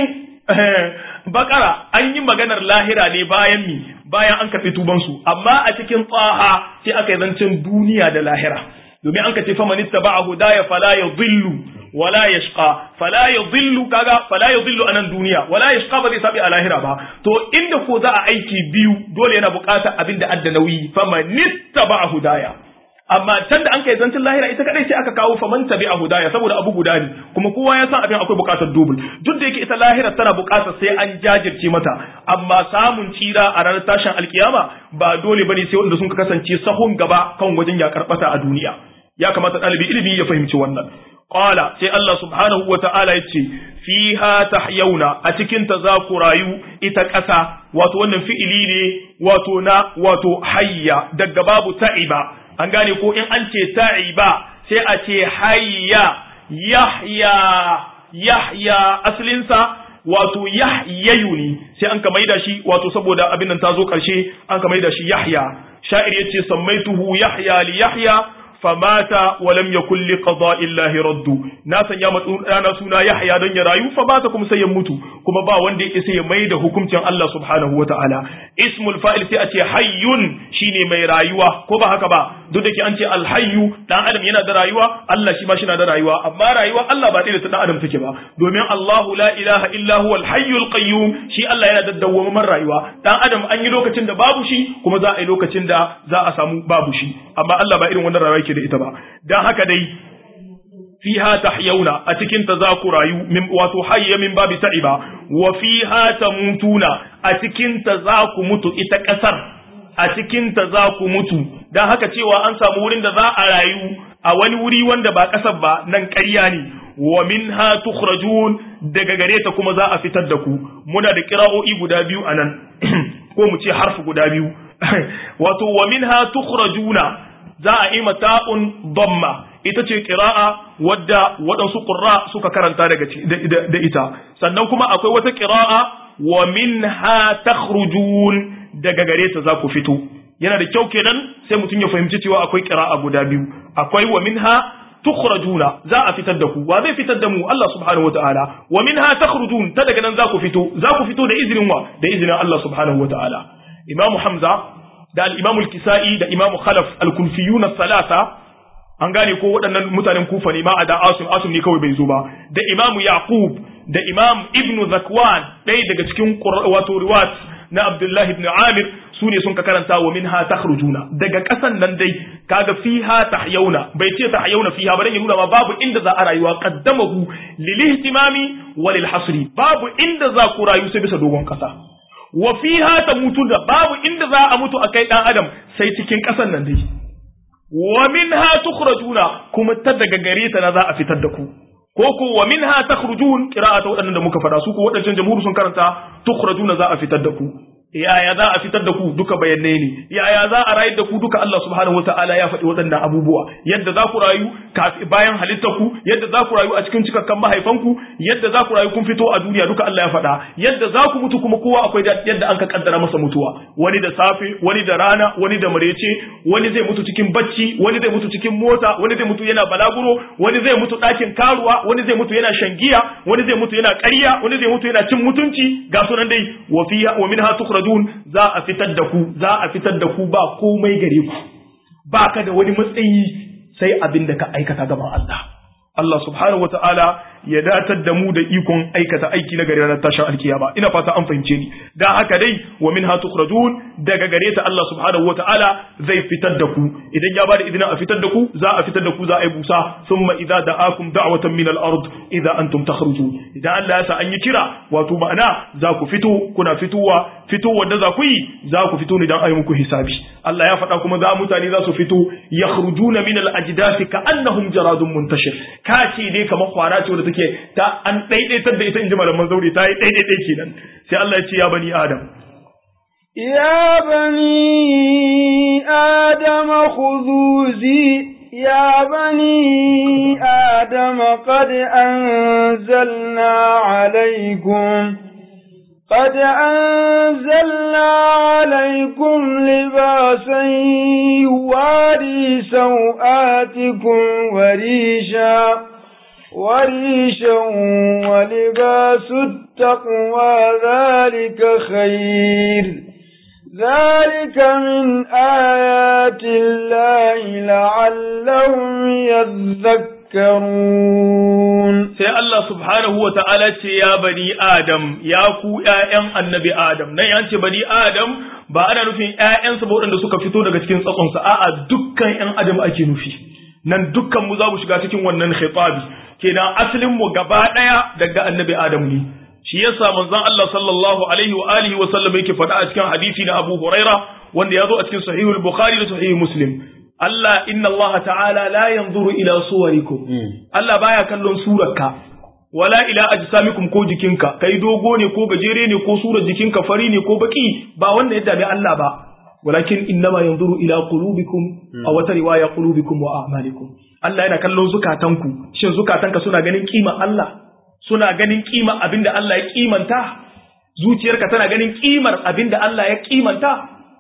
bakara an yi maganar lahira ne bayan mi bayan an karɓi tubansu amma a cikin tsaha sai aka yi zancen duniya da lahira domin an ka ce fa manitta ba a hudaya fala ya zillu wala ya shqa fala ya zillu kaga fala ya zillu anan duniya wala ya shqa ba zai sabi a lahira ba to inda ko za a aiki biyu dole yana buƙatar abin da adda nauyi fa manitta ba a hudaya amma can da an kai zancin lahira ita kadai sai aka kawo faman tabi a hudaya saboda abu guda ne kuma kowa ya san abin akwai bukatar dubul duk da yake ita lahira tana bukatar sai an jajirce mata amma samun tsira a ranar tashin alkiyama ba dole bane sai wanda sun kasance sahun gaba kan wajen ya karbata a duniya ya kamata ɗalibi ilimi ya fahimci wannan qala sai Allah subhanahu wa ta'ala yace fiha tahyauna a cikin ta za ku rayu ita ƙasa wato wannan fi'ili ne wato na wato hayya daga babu ta'iba an gane ko in an ce ta'iba sai a ce hayya yahya yahya asalinsa wato yahyayu ne sai an ka maida shi wato saboda abin nan ta zo karshe an ka maida shi yahya sha'ir yace sammaituhu yahya li yahya famata wa lam yakul li qada'i llahi raddu na sanya matsu dana suna Yahya don ya rayu fa bata kuma sai ya mutu kuma ba wanda yake sai ya mai da hukuncin Allah subhanahu wata'ala ismul fa'il sai a ce hayyun shine mai rayuwa ko ba haka ba duk da ke an ce alhayyu dan adam yana da rayuwa Allah shi ma shi na da rayuwa amma rayuwa Allah ba da ta dan adam take ba domin Allahu la ilaha illa huwa alhayyul qayyum shi Allah yana da dawwamar rayuwa dan adam an yi lokacin da babu shi kuma za a yi lokacin da za a samu babu shi amma Allah ba irin wannan rayuwa yake da ita ba dan haka dai fiha tahyauna a cikin ta za ku rayu min wato hayya min babi ta'iba wa fiha tamutuna a cikin ta za ku mutu ita kasar a cikin ta za ku mutu dan haka cewa an samu wurin da za a rayu a wani wuri wanda ba kasar ba nan ƙarya ne wa minha tukhrajun daga gare ta kuma za a fitar da ku muna da kira'o'i guda biyu anan ko mu ce harfi guda biyu wato wa minha tukhrajuna za a yi mata'un damma ita ce ƙira'a wadda waɗansu ƙurra suka karanta daga da ita sannan kuma akwai wata ƙira'a wa minha takhrujun daga gare ta za ku fito yana da kyau kenan sai mutum ya fahimci cewa akwai ƙira'a guda biyu akwai wa minha tukhrajuna za a fitar da ku wa zai fitar da mu Allah subhanahu wataala wa minha takhrujun ta daga nan za ku fito za ku fito da izinin wa da izinin Allah subhanahu wataala imamu hamza da al-imamu al-kisa'i da imamu khalaf al-kulfiyuna salasa an gane ko waɗannan mutanen kufa ne ma a da asim asim ne kawai bai zo ba da imamu yaqub da imam ibn zakwan ɗaya daga cikin wato riwat na abdullahi ibn amir su ne sun ka karanta wa minha takhrujuna daga ƙasan nan dai kaga fiha tahyauna bai ce tahyauna fiha ba dan ya nuna ma babu inda za a rayuwa qaddamahu lil ihtimami wa lil hasri babu inda za ku rayu sai bisa dogon ƙasa wa fiha tamutuna babu inda za a mutu akai dan adam sai cikin ƙasan nan dai wa minha tukhrajuna kuma ta daga gare ta na za a fitar da ku ko ko wa minha takhrujun qira'ata wadannan da muka fada su ko wadannan jamhur sun karanta tukhrajuna za a fitar da ku yaya za a fitar da ku duka bayanai ne yaya za a rayar da ku duka Allah subhanahu wataala ya faɗi waɗannan abubuwa yadda za ku rayu bayan halittar ku yadda za ku rayu a cikin cikakkan mahaifanku yadda za ku rayu kun fito a duniya duka Allah ya faɗa yadda za ku mutu kuma kowa akwai yadda an ka kaddara masa mutuwa wani da safe wani da rana wani da marece wani zai mutu cikin bacci wani zai mutu cikin mota wani zai mutu yana balaguro wani zai mutu ɗakin karuwa wani zai mutu yana shangiya wani zai mutu yana ƙarya wani zai mutu yana cin mutunci ga sunan dai wa fiha wa minha tukhrajun za a fitar da ku za a fitar da ku ba komai gare ku ba ka da wani matsayi sai abin da ka aikata gaban Allah Allah subhanahu wa ta'ala ya datar da mu da ikon aikata aiki na gare ranar tashin alkiyama ina fata an fahimce ni da haka dai wa minha tukhrajun daga gare ta Allah subhanahu wa ta'ala zai fitar da ku idan ya bada idina a fitar da ku za a fitar da ku za a yi busa thumma idza da'akum da'watan min al-ard idza antum takhrujun idan Allah ya sa an yi kira wato ma'ana za ku fito kuna fitowa fitowar da za ku yi za ku fito ne dan ayi muku hisabi Allah ya faɗa kuma za mutane za su fito yakhrujuna min al-ajdathi ka'annahum jaradun muntashir ka ce dai kamar kwara ce wanda take ta an daidaitar da ita inji malaman zauri ta yi daidaitai kenan sai Allah ya ce ya bani adam يا بني آدم خذوا زي يا بني آدم قد أنزلنا عليكم قد أنزلنا عليكم لباسا يواري سوآتكم وريشا وريشا ولباس التقوى ذلك خير ذلك من آيات الله لعلهم يذكرون sai Allah subhanahu wa ta'ala ce ya bani Adam ya ku ‘ya'yan annabi Adam nan yan ce bani Adam ba ana nufin ‘ya'yansa ba waɗanda suka fito daga cikin tsatsonsa a'a dukkan ‘yan Adam ake nufi nan dukkan mu za mu shiga cikin wannan khitabi kenan asalin mu gaba ɗaya daga annabi Adam ne shi yasa manzon Allah sallallahu alaihi wa alihi wa sallam yake faɗa a cikin hadisi na Abu Huraira wanda ya zo a cikin sahihul Bukhari da sahihul Muslim Allah inna Allah ta'ala la yanzuru ila suwarikum Allah baya kallon surarka wala ila ajsamikum ko jikinka kai dogo ne ko gajere ne ko surar jikinka fari ne ko baki ba wanda ya dame Allah ba walakin innama yanzuru ila qulubikum a wata riwaya qulubikum wa a'malikum Allah yana kallon zukatanku shin zukatanka suna ganin kima Allah suna ganin kima abinda Allah ya kimanta zuciyarka tana ganin kimar abinda Allah ya kimanta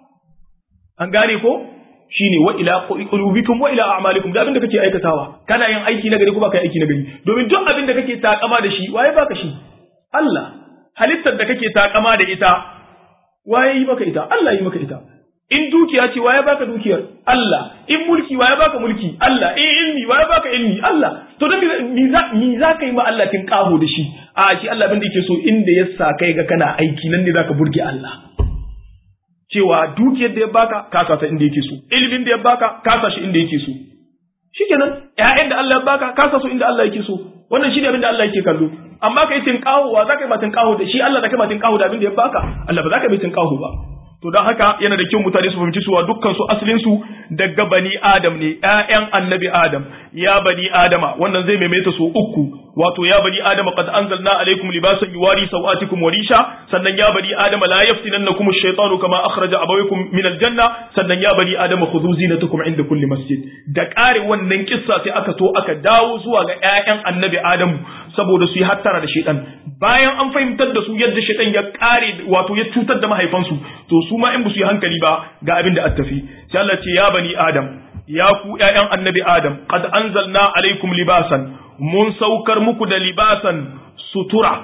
an gane ko shine wa ila qulubikum wa ila a'malikum da abinda kake aikatawa kana yin aiki na gari ko baka aiki na gari domin duk abinda kake takama da shi waye baka shi Allah halittar da kake takama da ita waye yi maka ita Allah yi maka ita in dukiya ce waye baka dukiyar Allah in mulki waye baka mulki Allah in ilmi waye baka ilmi Allah to dan mi za mi za ka yi ma Allah tin kaho da shi a shi Allah bin da yake so inda ya sa kai ga kana aiki nan ne zaka burge Allah cewa dukiyar da ya baka ka sa ta inda yake so ilimin da ya baka ka sa shi inda yake so shikenan ƴaƴan da Allah ya baka ka sa su inda Allah yake so wannan shine abin da Allah yake kallo amma kai tin kaho wa zaka yi ma tin kaho da shi Allah da kai ma tin kaho da abin da ya baka Allah ba zaka yi tin kaho ba to don haka yana da kyau mutane su fahimci cewa dukkan su asalin su daga bani adam ne ƴaƴan annabi adam ya bani adama wannan zai maimaita su uku wato ya bani adama qad anzalna alaikum libasan yuwari sawatikum wa risha sannan ya bani adama la yaftinannakum ash-shaytanu kama akhraja abawaykum min al-janna sannan ya bani adama khudhu zinatakum inda kulli masjid da ƙare wannan kissa sai aka to aka dawo zuwa ga ƴaƴan annabi adamu saboda su yi hattara da shaitan bayan an fahimtar da su yadda shaitan ya ƙare wato ya cutar da mahaifansu to su ma in ba su yi hankali ba ga abin da tafi sai Allah ce ya bani adam ya ku ƴaƴan annabi adam qad anzalna alaikum libasan mun saukar muku da libasan sutura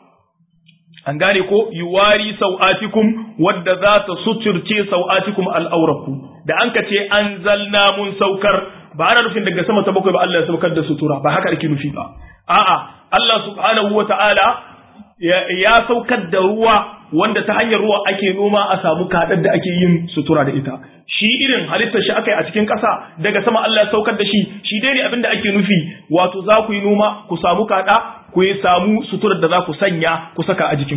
an gane ko yuwari sau'atikum wadda za ta suturce sau'atikum al'auraku da an ka ce anzalna mun saukar ba ana nufin daga sama ta bakwai ba Allah ya saukar da sutura ba haka ake nufi ba a'a Allah subhanahu wa ta'ala ya saukar da ruwa wanda ta hanyar ruwa ake noma a samu kaɗar da ake yin sutura da ita shi irin halittar shi aka yi a cikin ƙasa daga sama Allah ya saukar da shi shi dai ne abin da ake nufi wato za ku yi noma ku samu kaɗa ku yi samu suturar da za ku sanya ku saka a jikinku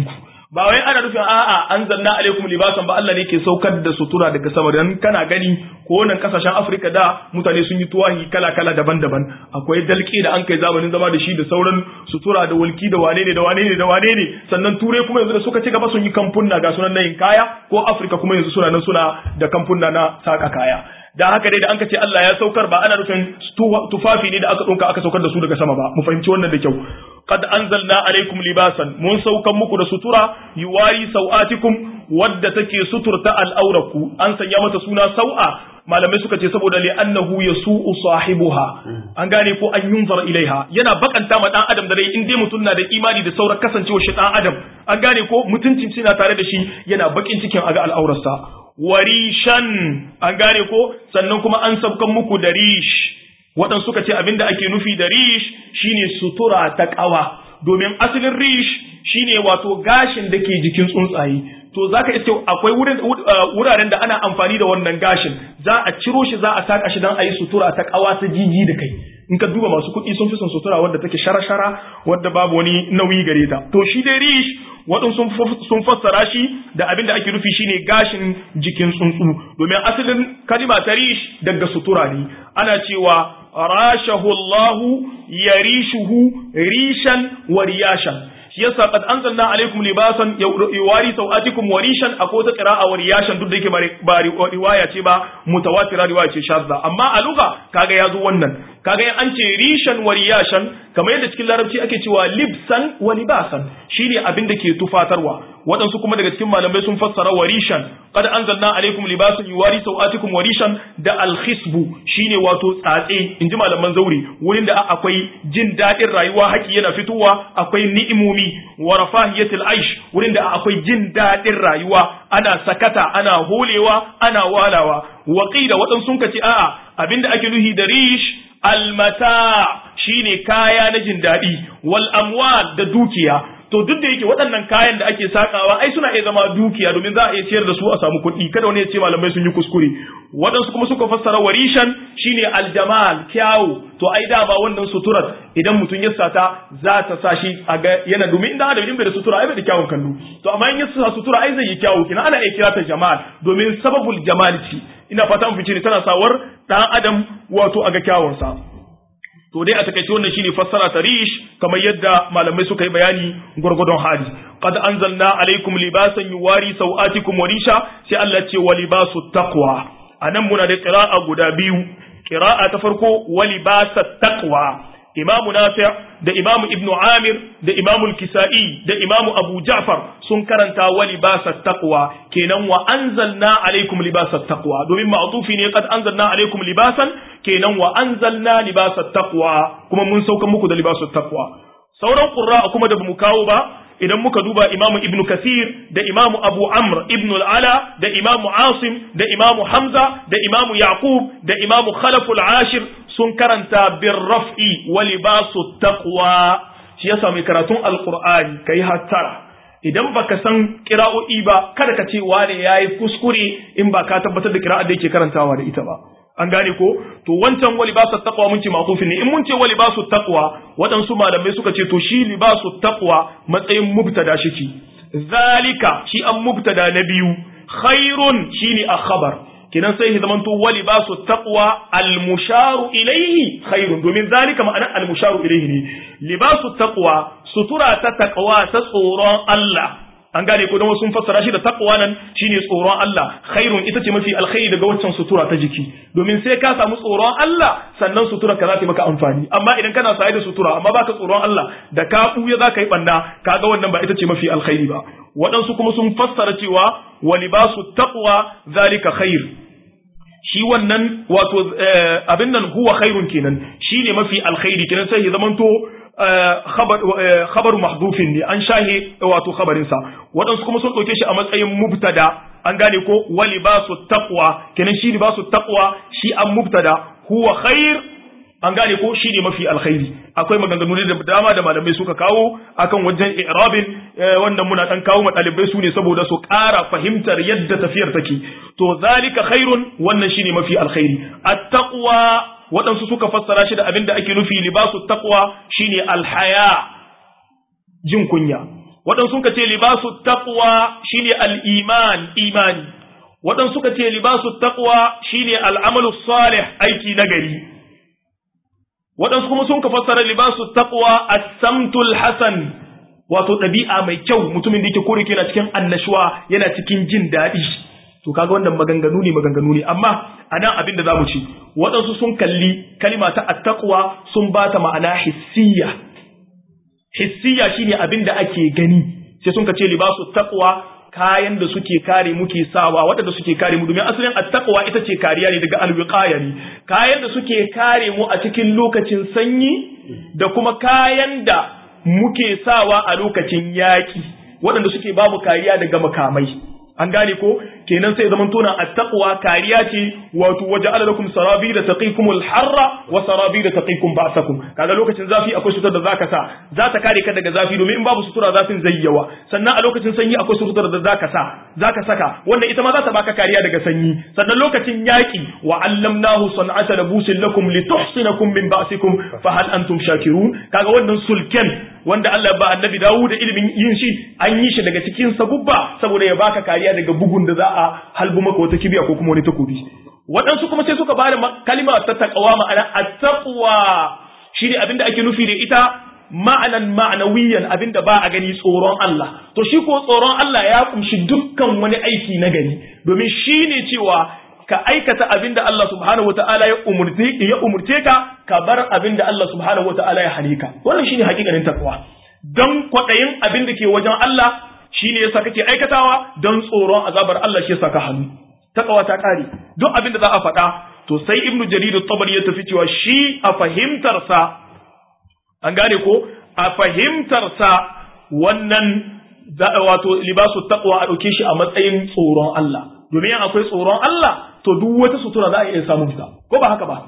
ba wai ana nufin a'a anzalna alaikum libasan ba Allah ne ke saukar da sutura daga sama dan kana gani ko nan kasashen Afirka da mutane sun yi tuwahi kala kala daban-daban akwai dalki da an kai zamanin zama da shi da sauran sutura da walki da wane ne da wane ne da wane ne sannan turai kuma yanzu da suka ci gaba sun yi kamfunna ga sunan nayin kaya ko Afirka kuma yanzu suna nan suna da kamfunna na saka kaya da haka dai da an ka ce Allah ya saukar ba ana nufin tufafi ne da aka ɗauka aka saukar da su daga sama ba mu fahimci wannan da kyau qad anzalna alaikum libasan mun saukan muku da sutura yuwari sau'atikum wadda take suturta al'auraku an sanya mata suna sau'a malamai suka ce saboda li annahu yasu'u sahibuha an gane ko an yunzar ilaiha yana bakanta ma dan adam da dai in dai mutum na da imani da sauran kasancewa shi dan adam an gane ko mutuncin shi na tare da shi yana bakin cikin aga al'aurarsa warishan an gane ko sannan kuma an sabkan muku da rish waɗansu suka ce abinda ake nufi da rish shine sutura ta ƙawa domin asalin rish shine wato gashin da ke jikin tsuntsaye to zaka iske akwai wuraren da ana amfani da wannan gashin za a ciro shi za a saka shi don a yi sutura ta ƙawa ta jiji da kai in ka duba masu kuɗi sun fi son sutura wadda take shara-shara wadda babu wani nauyi gare ta to shi dai rish waɗansu sun fassara shi da abin da ake nufi shine gashin jikin tsuntsu domin asalin kalima ta rish daga sutura ne ana cewa rashahu Allahu yarishuhu rishan wa riyashan shi yasa qad anzalna alaikum libasan yuwari sawatikum wa rishan akwai ta qira'a wa riyashan duk da yake ba riwaya ce ba mutawatira riwaya ce shadda amma a lugha kaga yazo wannan kaga in an ce rishan wa riyashan kamar yadda cikin larabci ake cewa libsan wa libasan shine abin da ke tufatarwa waɗansu kuma daga cikin malamai sun fassara warishan qad anzalna alaikum libasan yuwari sawatikum warishan da alkhisbu shine wato tsatse inji malaman zauri wurin da akwai jin daɗin rayuwa haƙi yana fitowa akwai ni'imomi wa rafahiyatil aish wurin da akwai jin daɗin rayuwa ana sakata ana holewa ana walawa waqila waɗansu sun kace a'a abinda ake nuhi da rish almata shine kaya na jin daɗi wal amwal da dukiya to duk da yake waɗannan kayan da ake sakawa ai suna iya zama dukiya domin za a iya ciyar da su a samu kuɗi kada wani ya ce malamai sun yi kuskure waɗansu kuma suka fassara warishan shine aljamal kyawu to ai dama wannan suturar idan mutum ya sata za ta sa shi a ga yana domin inda adam in bai da sutura ai bai da kyawun kallo to amma in ya sa sutura ai zai yi kyawu kina ana iya kira ta jamal domin sababul jamal ce ina fata mun fice ne tana sawar dan adam wato a ga kyawunsa to dai a takaice wannan shine fassara ta rish kamar yadda malamai suka yi bayani gurgudun hali qad anzalna alaikum libasan yuwari sawatikum wa risha sai Allah ce wa libasu taqwa anan muna da qira'a guda biyu qira'a ta farko wa libasat taqwa imamu nafi' da imamu ibnu amir da imamu al-kisa'i da imamu abu ja'far sun karanta wa libasat taqwa kenan wa anzalna alaikum libasat taqwa domin ma'tufi ne qad anzalna alaikum libasan kenan wa anzalna libasat taqwa kuma mun sauka muku da libasat taqwa sauran qurra kuma da bamu kawo ba idan muka duba imamu ibnu kasir da imamu abu amr ibnu al'ala da imamu asim da imamu hamza da imamu yaqub da imamu khalaful ashir sun karanta bin raf'i wa libasu taqwa shi yasa mai karatun alqur'ani kai hattara idan baka san kira'o'i ba kada ka ce wane yayi kuskure in ba ka tabbatar da kira'ar da yake karantawa da ita ba an gane ko to wancan wa libasu taqwa mun ce ma'tufin ne in mun ce wa libasu taqwa waɗansu malamai suka ce to shi libasu taqwa matsayin mubtada shi zalika shi an mubtada na biyu khairun shine a khabar kinan sai ya zamanto wa libasu taqwa al musharu ilayhi khairun domin zalika ma'ana al musharu ilayhi ne libasu taqwa sutura ta taqwa ta tsoron Allah an gane ko don sun fassara shi da taqwa nan shine tsoron Allah khairun ita ce mafi alkhairi daga waccan sutura ta jiki domin sai ka samu tsoron Allah sannan sutura ka za ta maka amfani amma idan kana saye da sutura amma baka tsoron Allah da ka buya za ka yi banna kaga wannan ba ita ce mafi alkhairi ba waɗansu kuma sun fassara cewa wa libasu taqwa zalika khair shi wannan wato abin nan huwa khairun kenan shine mafi alkhairi kenan sai ya zamanto khabar mahdufin ne an shahe wato khabarinsa waɗansu kuma sun ɗauke shi a matsayin mubtada an gane ko wa libasu taqwa kenan shi libasu taqwa shi an mubtada huwa khair an gane ko shi ne mafi alkhairi akwai maganganu da dama da malamai suka kawo akan wajen i'rabin wannan muna dan kawo ma dalibai su ne saboda su ƙara fahimtar yadda tafiyar take to zalika khairun wannan shine mafi alkhairi at-taqwa waɗansu suka fassara shi da abin da ake nufi libasu taqwa shine alhaya jin kunya waɗansu suka ce libasu taqwa shine al-iman imani waɗansu suka ce libasu taqwa shine al-amalu salih aiki nagari waɗansu kuma sun ka fassara libasu taqwa as-samtul hasan wato ɗabi'a mai kyau mutumin da yake kore yana cikin annashuwa yana cikin jin daɗi to kaga wannan maganganu ne maganganu ne amma anan abin da zamu ci waɗansu sun kalli kalima ta attaqwa sun ba ta ma'ana hissiya hissiya shine abin da ake gani sai sun ce libasu taqwa kayan da suke kare muke sawa waɗanda suke kare mu domin asalin attaqwa ita ce kariya ne daga alwiqaya ne kayan da suke kare mu a cikin lokacin sanyi da kuma kayan da muke sawa a lokacin yaƙi waɗanda suke babu kariya daga makamai an gane ko kenan sai zaman tona attaqwa kariya ce wato waja'ala lakum sarabi da taqikumul harra wa sarabi da taqikum ba'sakum kaga lokacin zafi akwai sutura da zaka sa za ta kare ka daga zafi domin in babu sutura zafin zai yawa sannan a lokacin sanyi akwai sutura da zaka sa zaka saka wannan ita ma za ta baka kariya daga sanyi sannan lokacin yaki wa allamnahu san'ata labusin lakum lituhsinakum min ba'sikum fa hal antum shakirun kaga wannan sulken wanda Allah ba annabi Dawud da ilimin yin shi an yi shi daga cikin sabubba saboda ya baka kariya daga bugun da za a halbu maka wata kibiya ko kuma wani takobi waɗansu kuma sai suka bada kalma ta taqwa ma'ana at-taqwa shine abinda ake nufi da ita ma'anan ma'anawiyan abinda ba a gani tsoron Allah to shi ko tsoron Allah ya kumshi dukkan wani aiki na gani domin shine cewa ka aikata abin da Allah subhanahu wa ta'ala ya umurce ya umurce ka ka bar abin da Allah subhanahu wa ta'ala ya hane ka wannan shine hakikanin takwa don kwadayin abin da ke wajen Allah shine yasa kake aikatawa don tsoron azabar Allah shi yasa ka hannu takawa ta kare duk abin da za a faɗa to sai ibnu jarir at-tabari ya tafi cewa shi a fahimtar sa an gane ko a fahimtar sa wannan wato libasu taqwa a dauke shi a matsayin tsoron Allah domin akwai tsoron Allah to duk wata sutura za a iya samun ta ko ba haka ba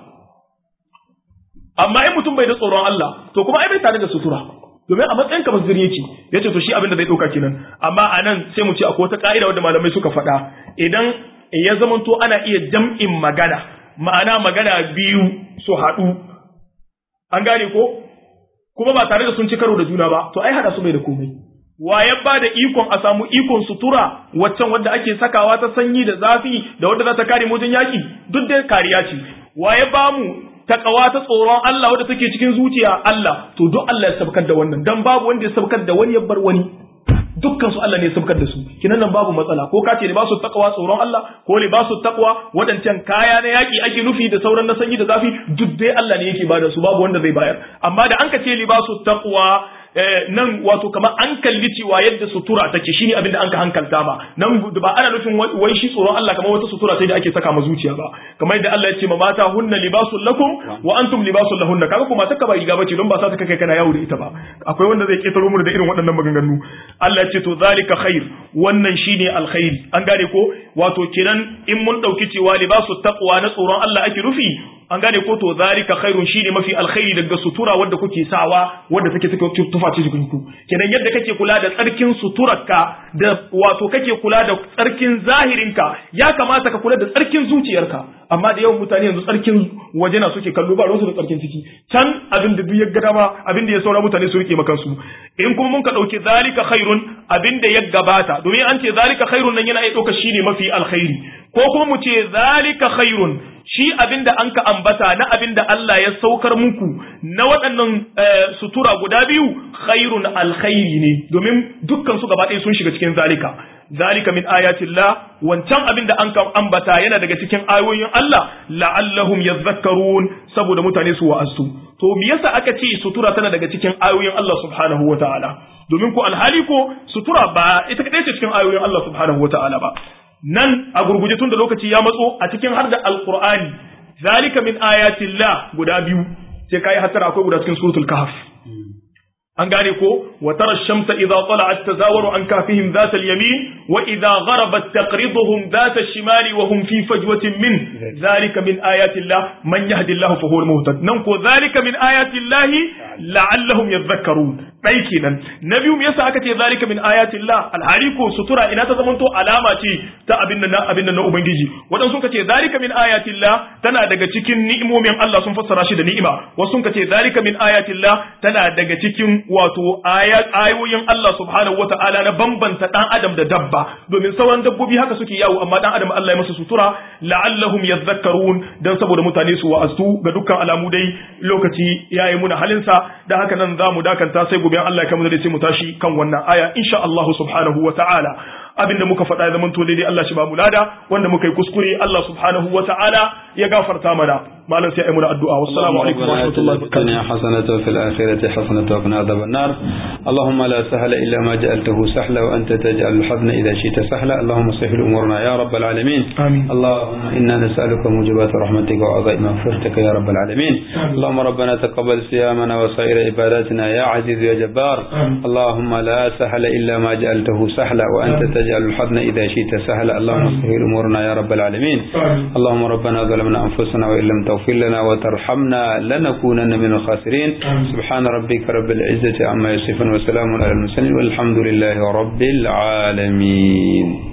amma in mutum bai da tsoron Allah to kuma ai bai tare da sutura domin a matsayin ka masdiri yake yace to shi abin da zai dauka kenan amma anan sai mu ce akwai wata ka'ida wanda malamai suka faɗa idan ya zamanto ana iya jam'in magana ma'ana magana biyu su haɗu an gane ko kuma ba tare da sun ci karo da juna ba to ai hada su bai da komai wa ya ba da ikon a samu ikon sutura waccan wadda ake sakawa ta sanyi da zafi da wadda za ta kare mutum yaƙi duk da kariya ce wa ya ba mu takawa ta tsoron Allah wadda take cikin zuciya Allah to duk Allah ya sabkar da wannan dan babu wanda ya sabkar da wani ya bar wani dukkan su Allah ne ya sabkar da su kinan nan babu matsala ko ka ce libasu taqwa tsoron Allah ko libasu taqwa wadancan kaya na yaki ake nufi da sauran na sanyi da zafi duk dai Allah ne yake bada su babu wanda zai bayar amma da an ka ce libasu taqwa nan wato kamar an kalli cewa yadda sutura take shine abin da an ka hankalta ma nan ba ana nufin wai shi tsoron Allah kamar wata sutura sai da ake saka ma zuciya ba kamar yadda Allah ya ce ma mata hunna libasul lakum wa antum libasul lahunna kaga kuma ta ba riga bace don ba sa ta kai kana yawo da ita ba akwai wanda zai ketaro mu da irin waɗannan maganganu Allah ya ce to zalika khair wannan shine alkhairi an gane ko wato kenan in mun dauki cewa libasul taqwa na tsoron Allah ake rufi an gane ko to zalika khairun shine mafi alkhairi daga sutura wanda kuke sawa wanda take take tufa ce jikin ku kenan yadda kake kula da tsarkin suturarka da wato kake kula da tsarkin zahirinka ya kamata ka kula da tsarkin zuciyarka amma da yawan mutane yanzu tsarkin waje na suke kallo ba ruwansu da tsarkin ciki can abin da duk ya gada ma abin da ya saura mutane su rike makansu in kuma mun ka dauki zalika khairun abin da ya gabata domin an ce zalika khairun nan yana iya dauka shine mafi alkhairi ko kuma mu ce zalika khairun shi abin da an ka ambata na abin da Allah ya saukar muku na waɗannan sutura guda biyu khairun alkhairi ne domin dukkan su gaba ɗaya sun shiga cikin zalika zalika min ayatillah wancan abin da an ka ambata yana daga cikin ayoyin Allah la'allahum yadhakkarun saboda mutane su wa'azu to me yasa aka ce sutura tana daga cikin ayoyin Allah subhanahu wataala domin ko alhali ko sutura ba ita kadai ce cikin ayoyin Allah subhanahu wataala ba nan a gurguje tun da lokaci ya matso a cikin har da alqur'ani zalika min ayatillah guda biyu sai kai hatara akwai guda cikin suratul kahf an gane ko wa tara shamsa idza tala'at tazawaru an kafihim dhat al-yamin wa idza gharabat taqriduhum dhat ash-shimali wa hum fi fajwatin min zalika min ayatillah man yahdillahu fa huwa al-muhtad nan ko zalika min ayatillahi la'allahum yadhakkarun dai kenan na biyu me yasa aka ce zalika min ayatillah alhali ko sutura ina ta zamanto alama ce ta abin nan abin nan na ubangiji wadan suka ce zalika min ayatillah tana daga cikin ni'imomin Allah sun fassara shi da ni'ima wasu suka ce zalika min ayatillah tana daga cikin wato ayoyin Allah subhanahu wata'ala na bambanta dan adam da dabba domin sauran dabbobi haka suke yawo amma dan adam Allah ya masa sutura la'allahum yadhakkarun dan saboda mutane su wa'azu ga dukkan alamu dai lokaci yayi muna halinsa da haka nan zamu dakanta sai gobe Allah ya kamar da sai mu tashi kan wannan aya insha Allah subhanahu wata'ala abinda muka faɗa ya zamanto daidai Allah shi ba mu lada wanda muka yi kuskure Allah subhanahu wata'ala ya gafarta mana malam sai ayi muna addu'a wassalamu alaikum wa rahmatullahi wa barakatuh حسنة وفي الآخرة حسنة وقنا عذاب النار اللهم لا سهل إلا ما جعلته سهلا وأنت تجعل الحزن إذا شئت سهلا اللهم سهل أمورنا يا رب العالمين آمين. اللهم إنا نسألك موجبات رحمتك وعظائم مغفرتك يا رب العالمين آمين. اللهم ربنا تقبل صيامنا وسائر عباداتنا يا عزيز يا جبار آمين. اللهم لا سهل إلا ما جعلته سهلا وأنت آمين. تجعل الحزن إذا شئت سهلا اللهم آمين. سهل أمورنا يا رب العالمين آمين. اللهم ربنا ظلمنا أنفسنا وإن لم تغفر لنا وترحمنا لنكونن من الخاسرين آمين. سبحان ربك رب العزة عما يصفون وسلام على المرسلين والحمد لله رب العالمين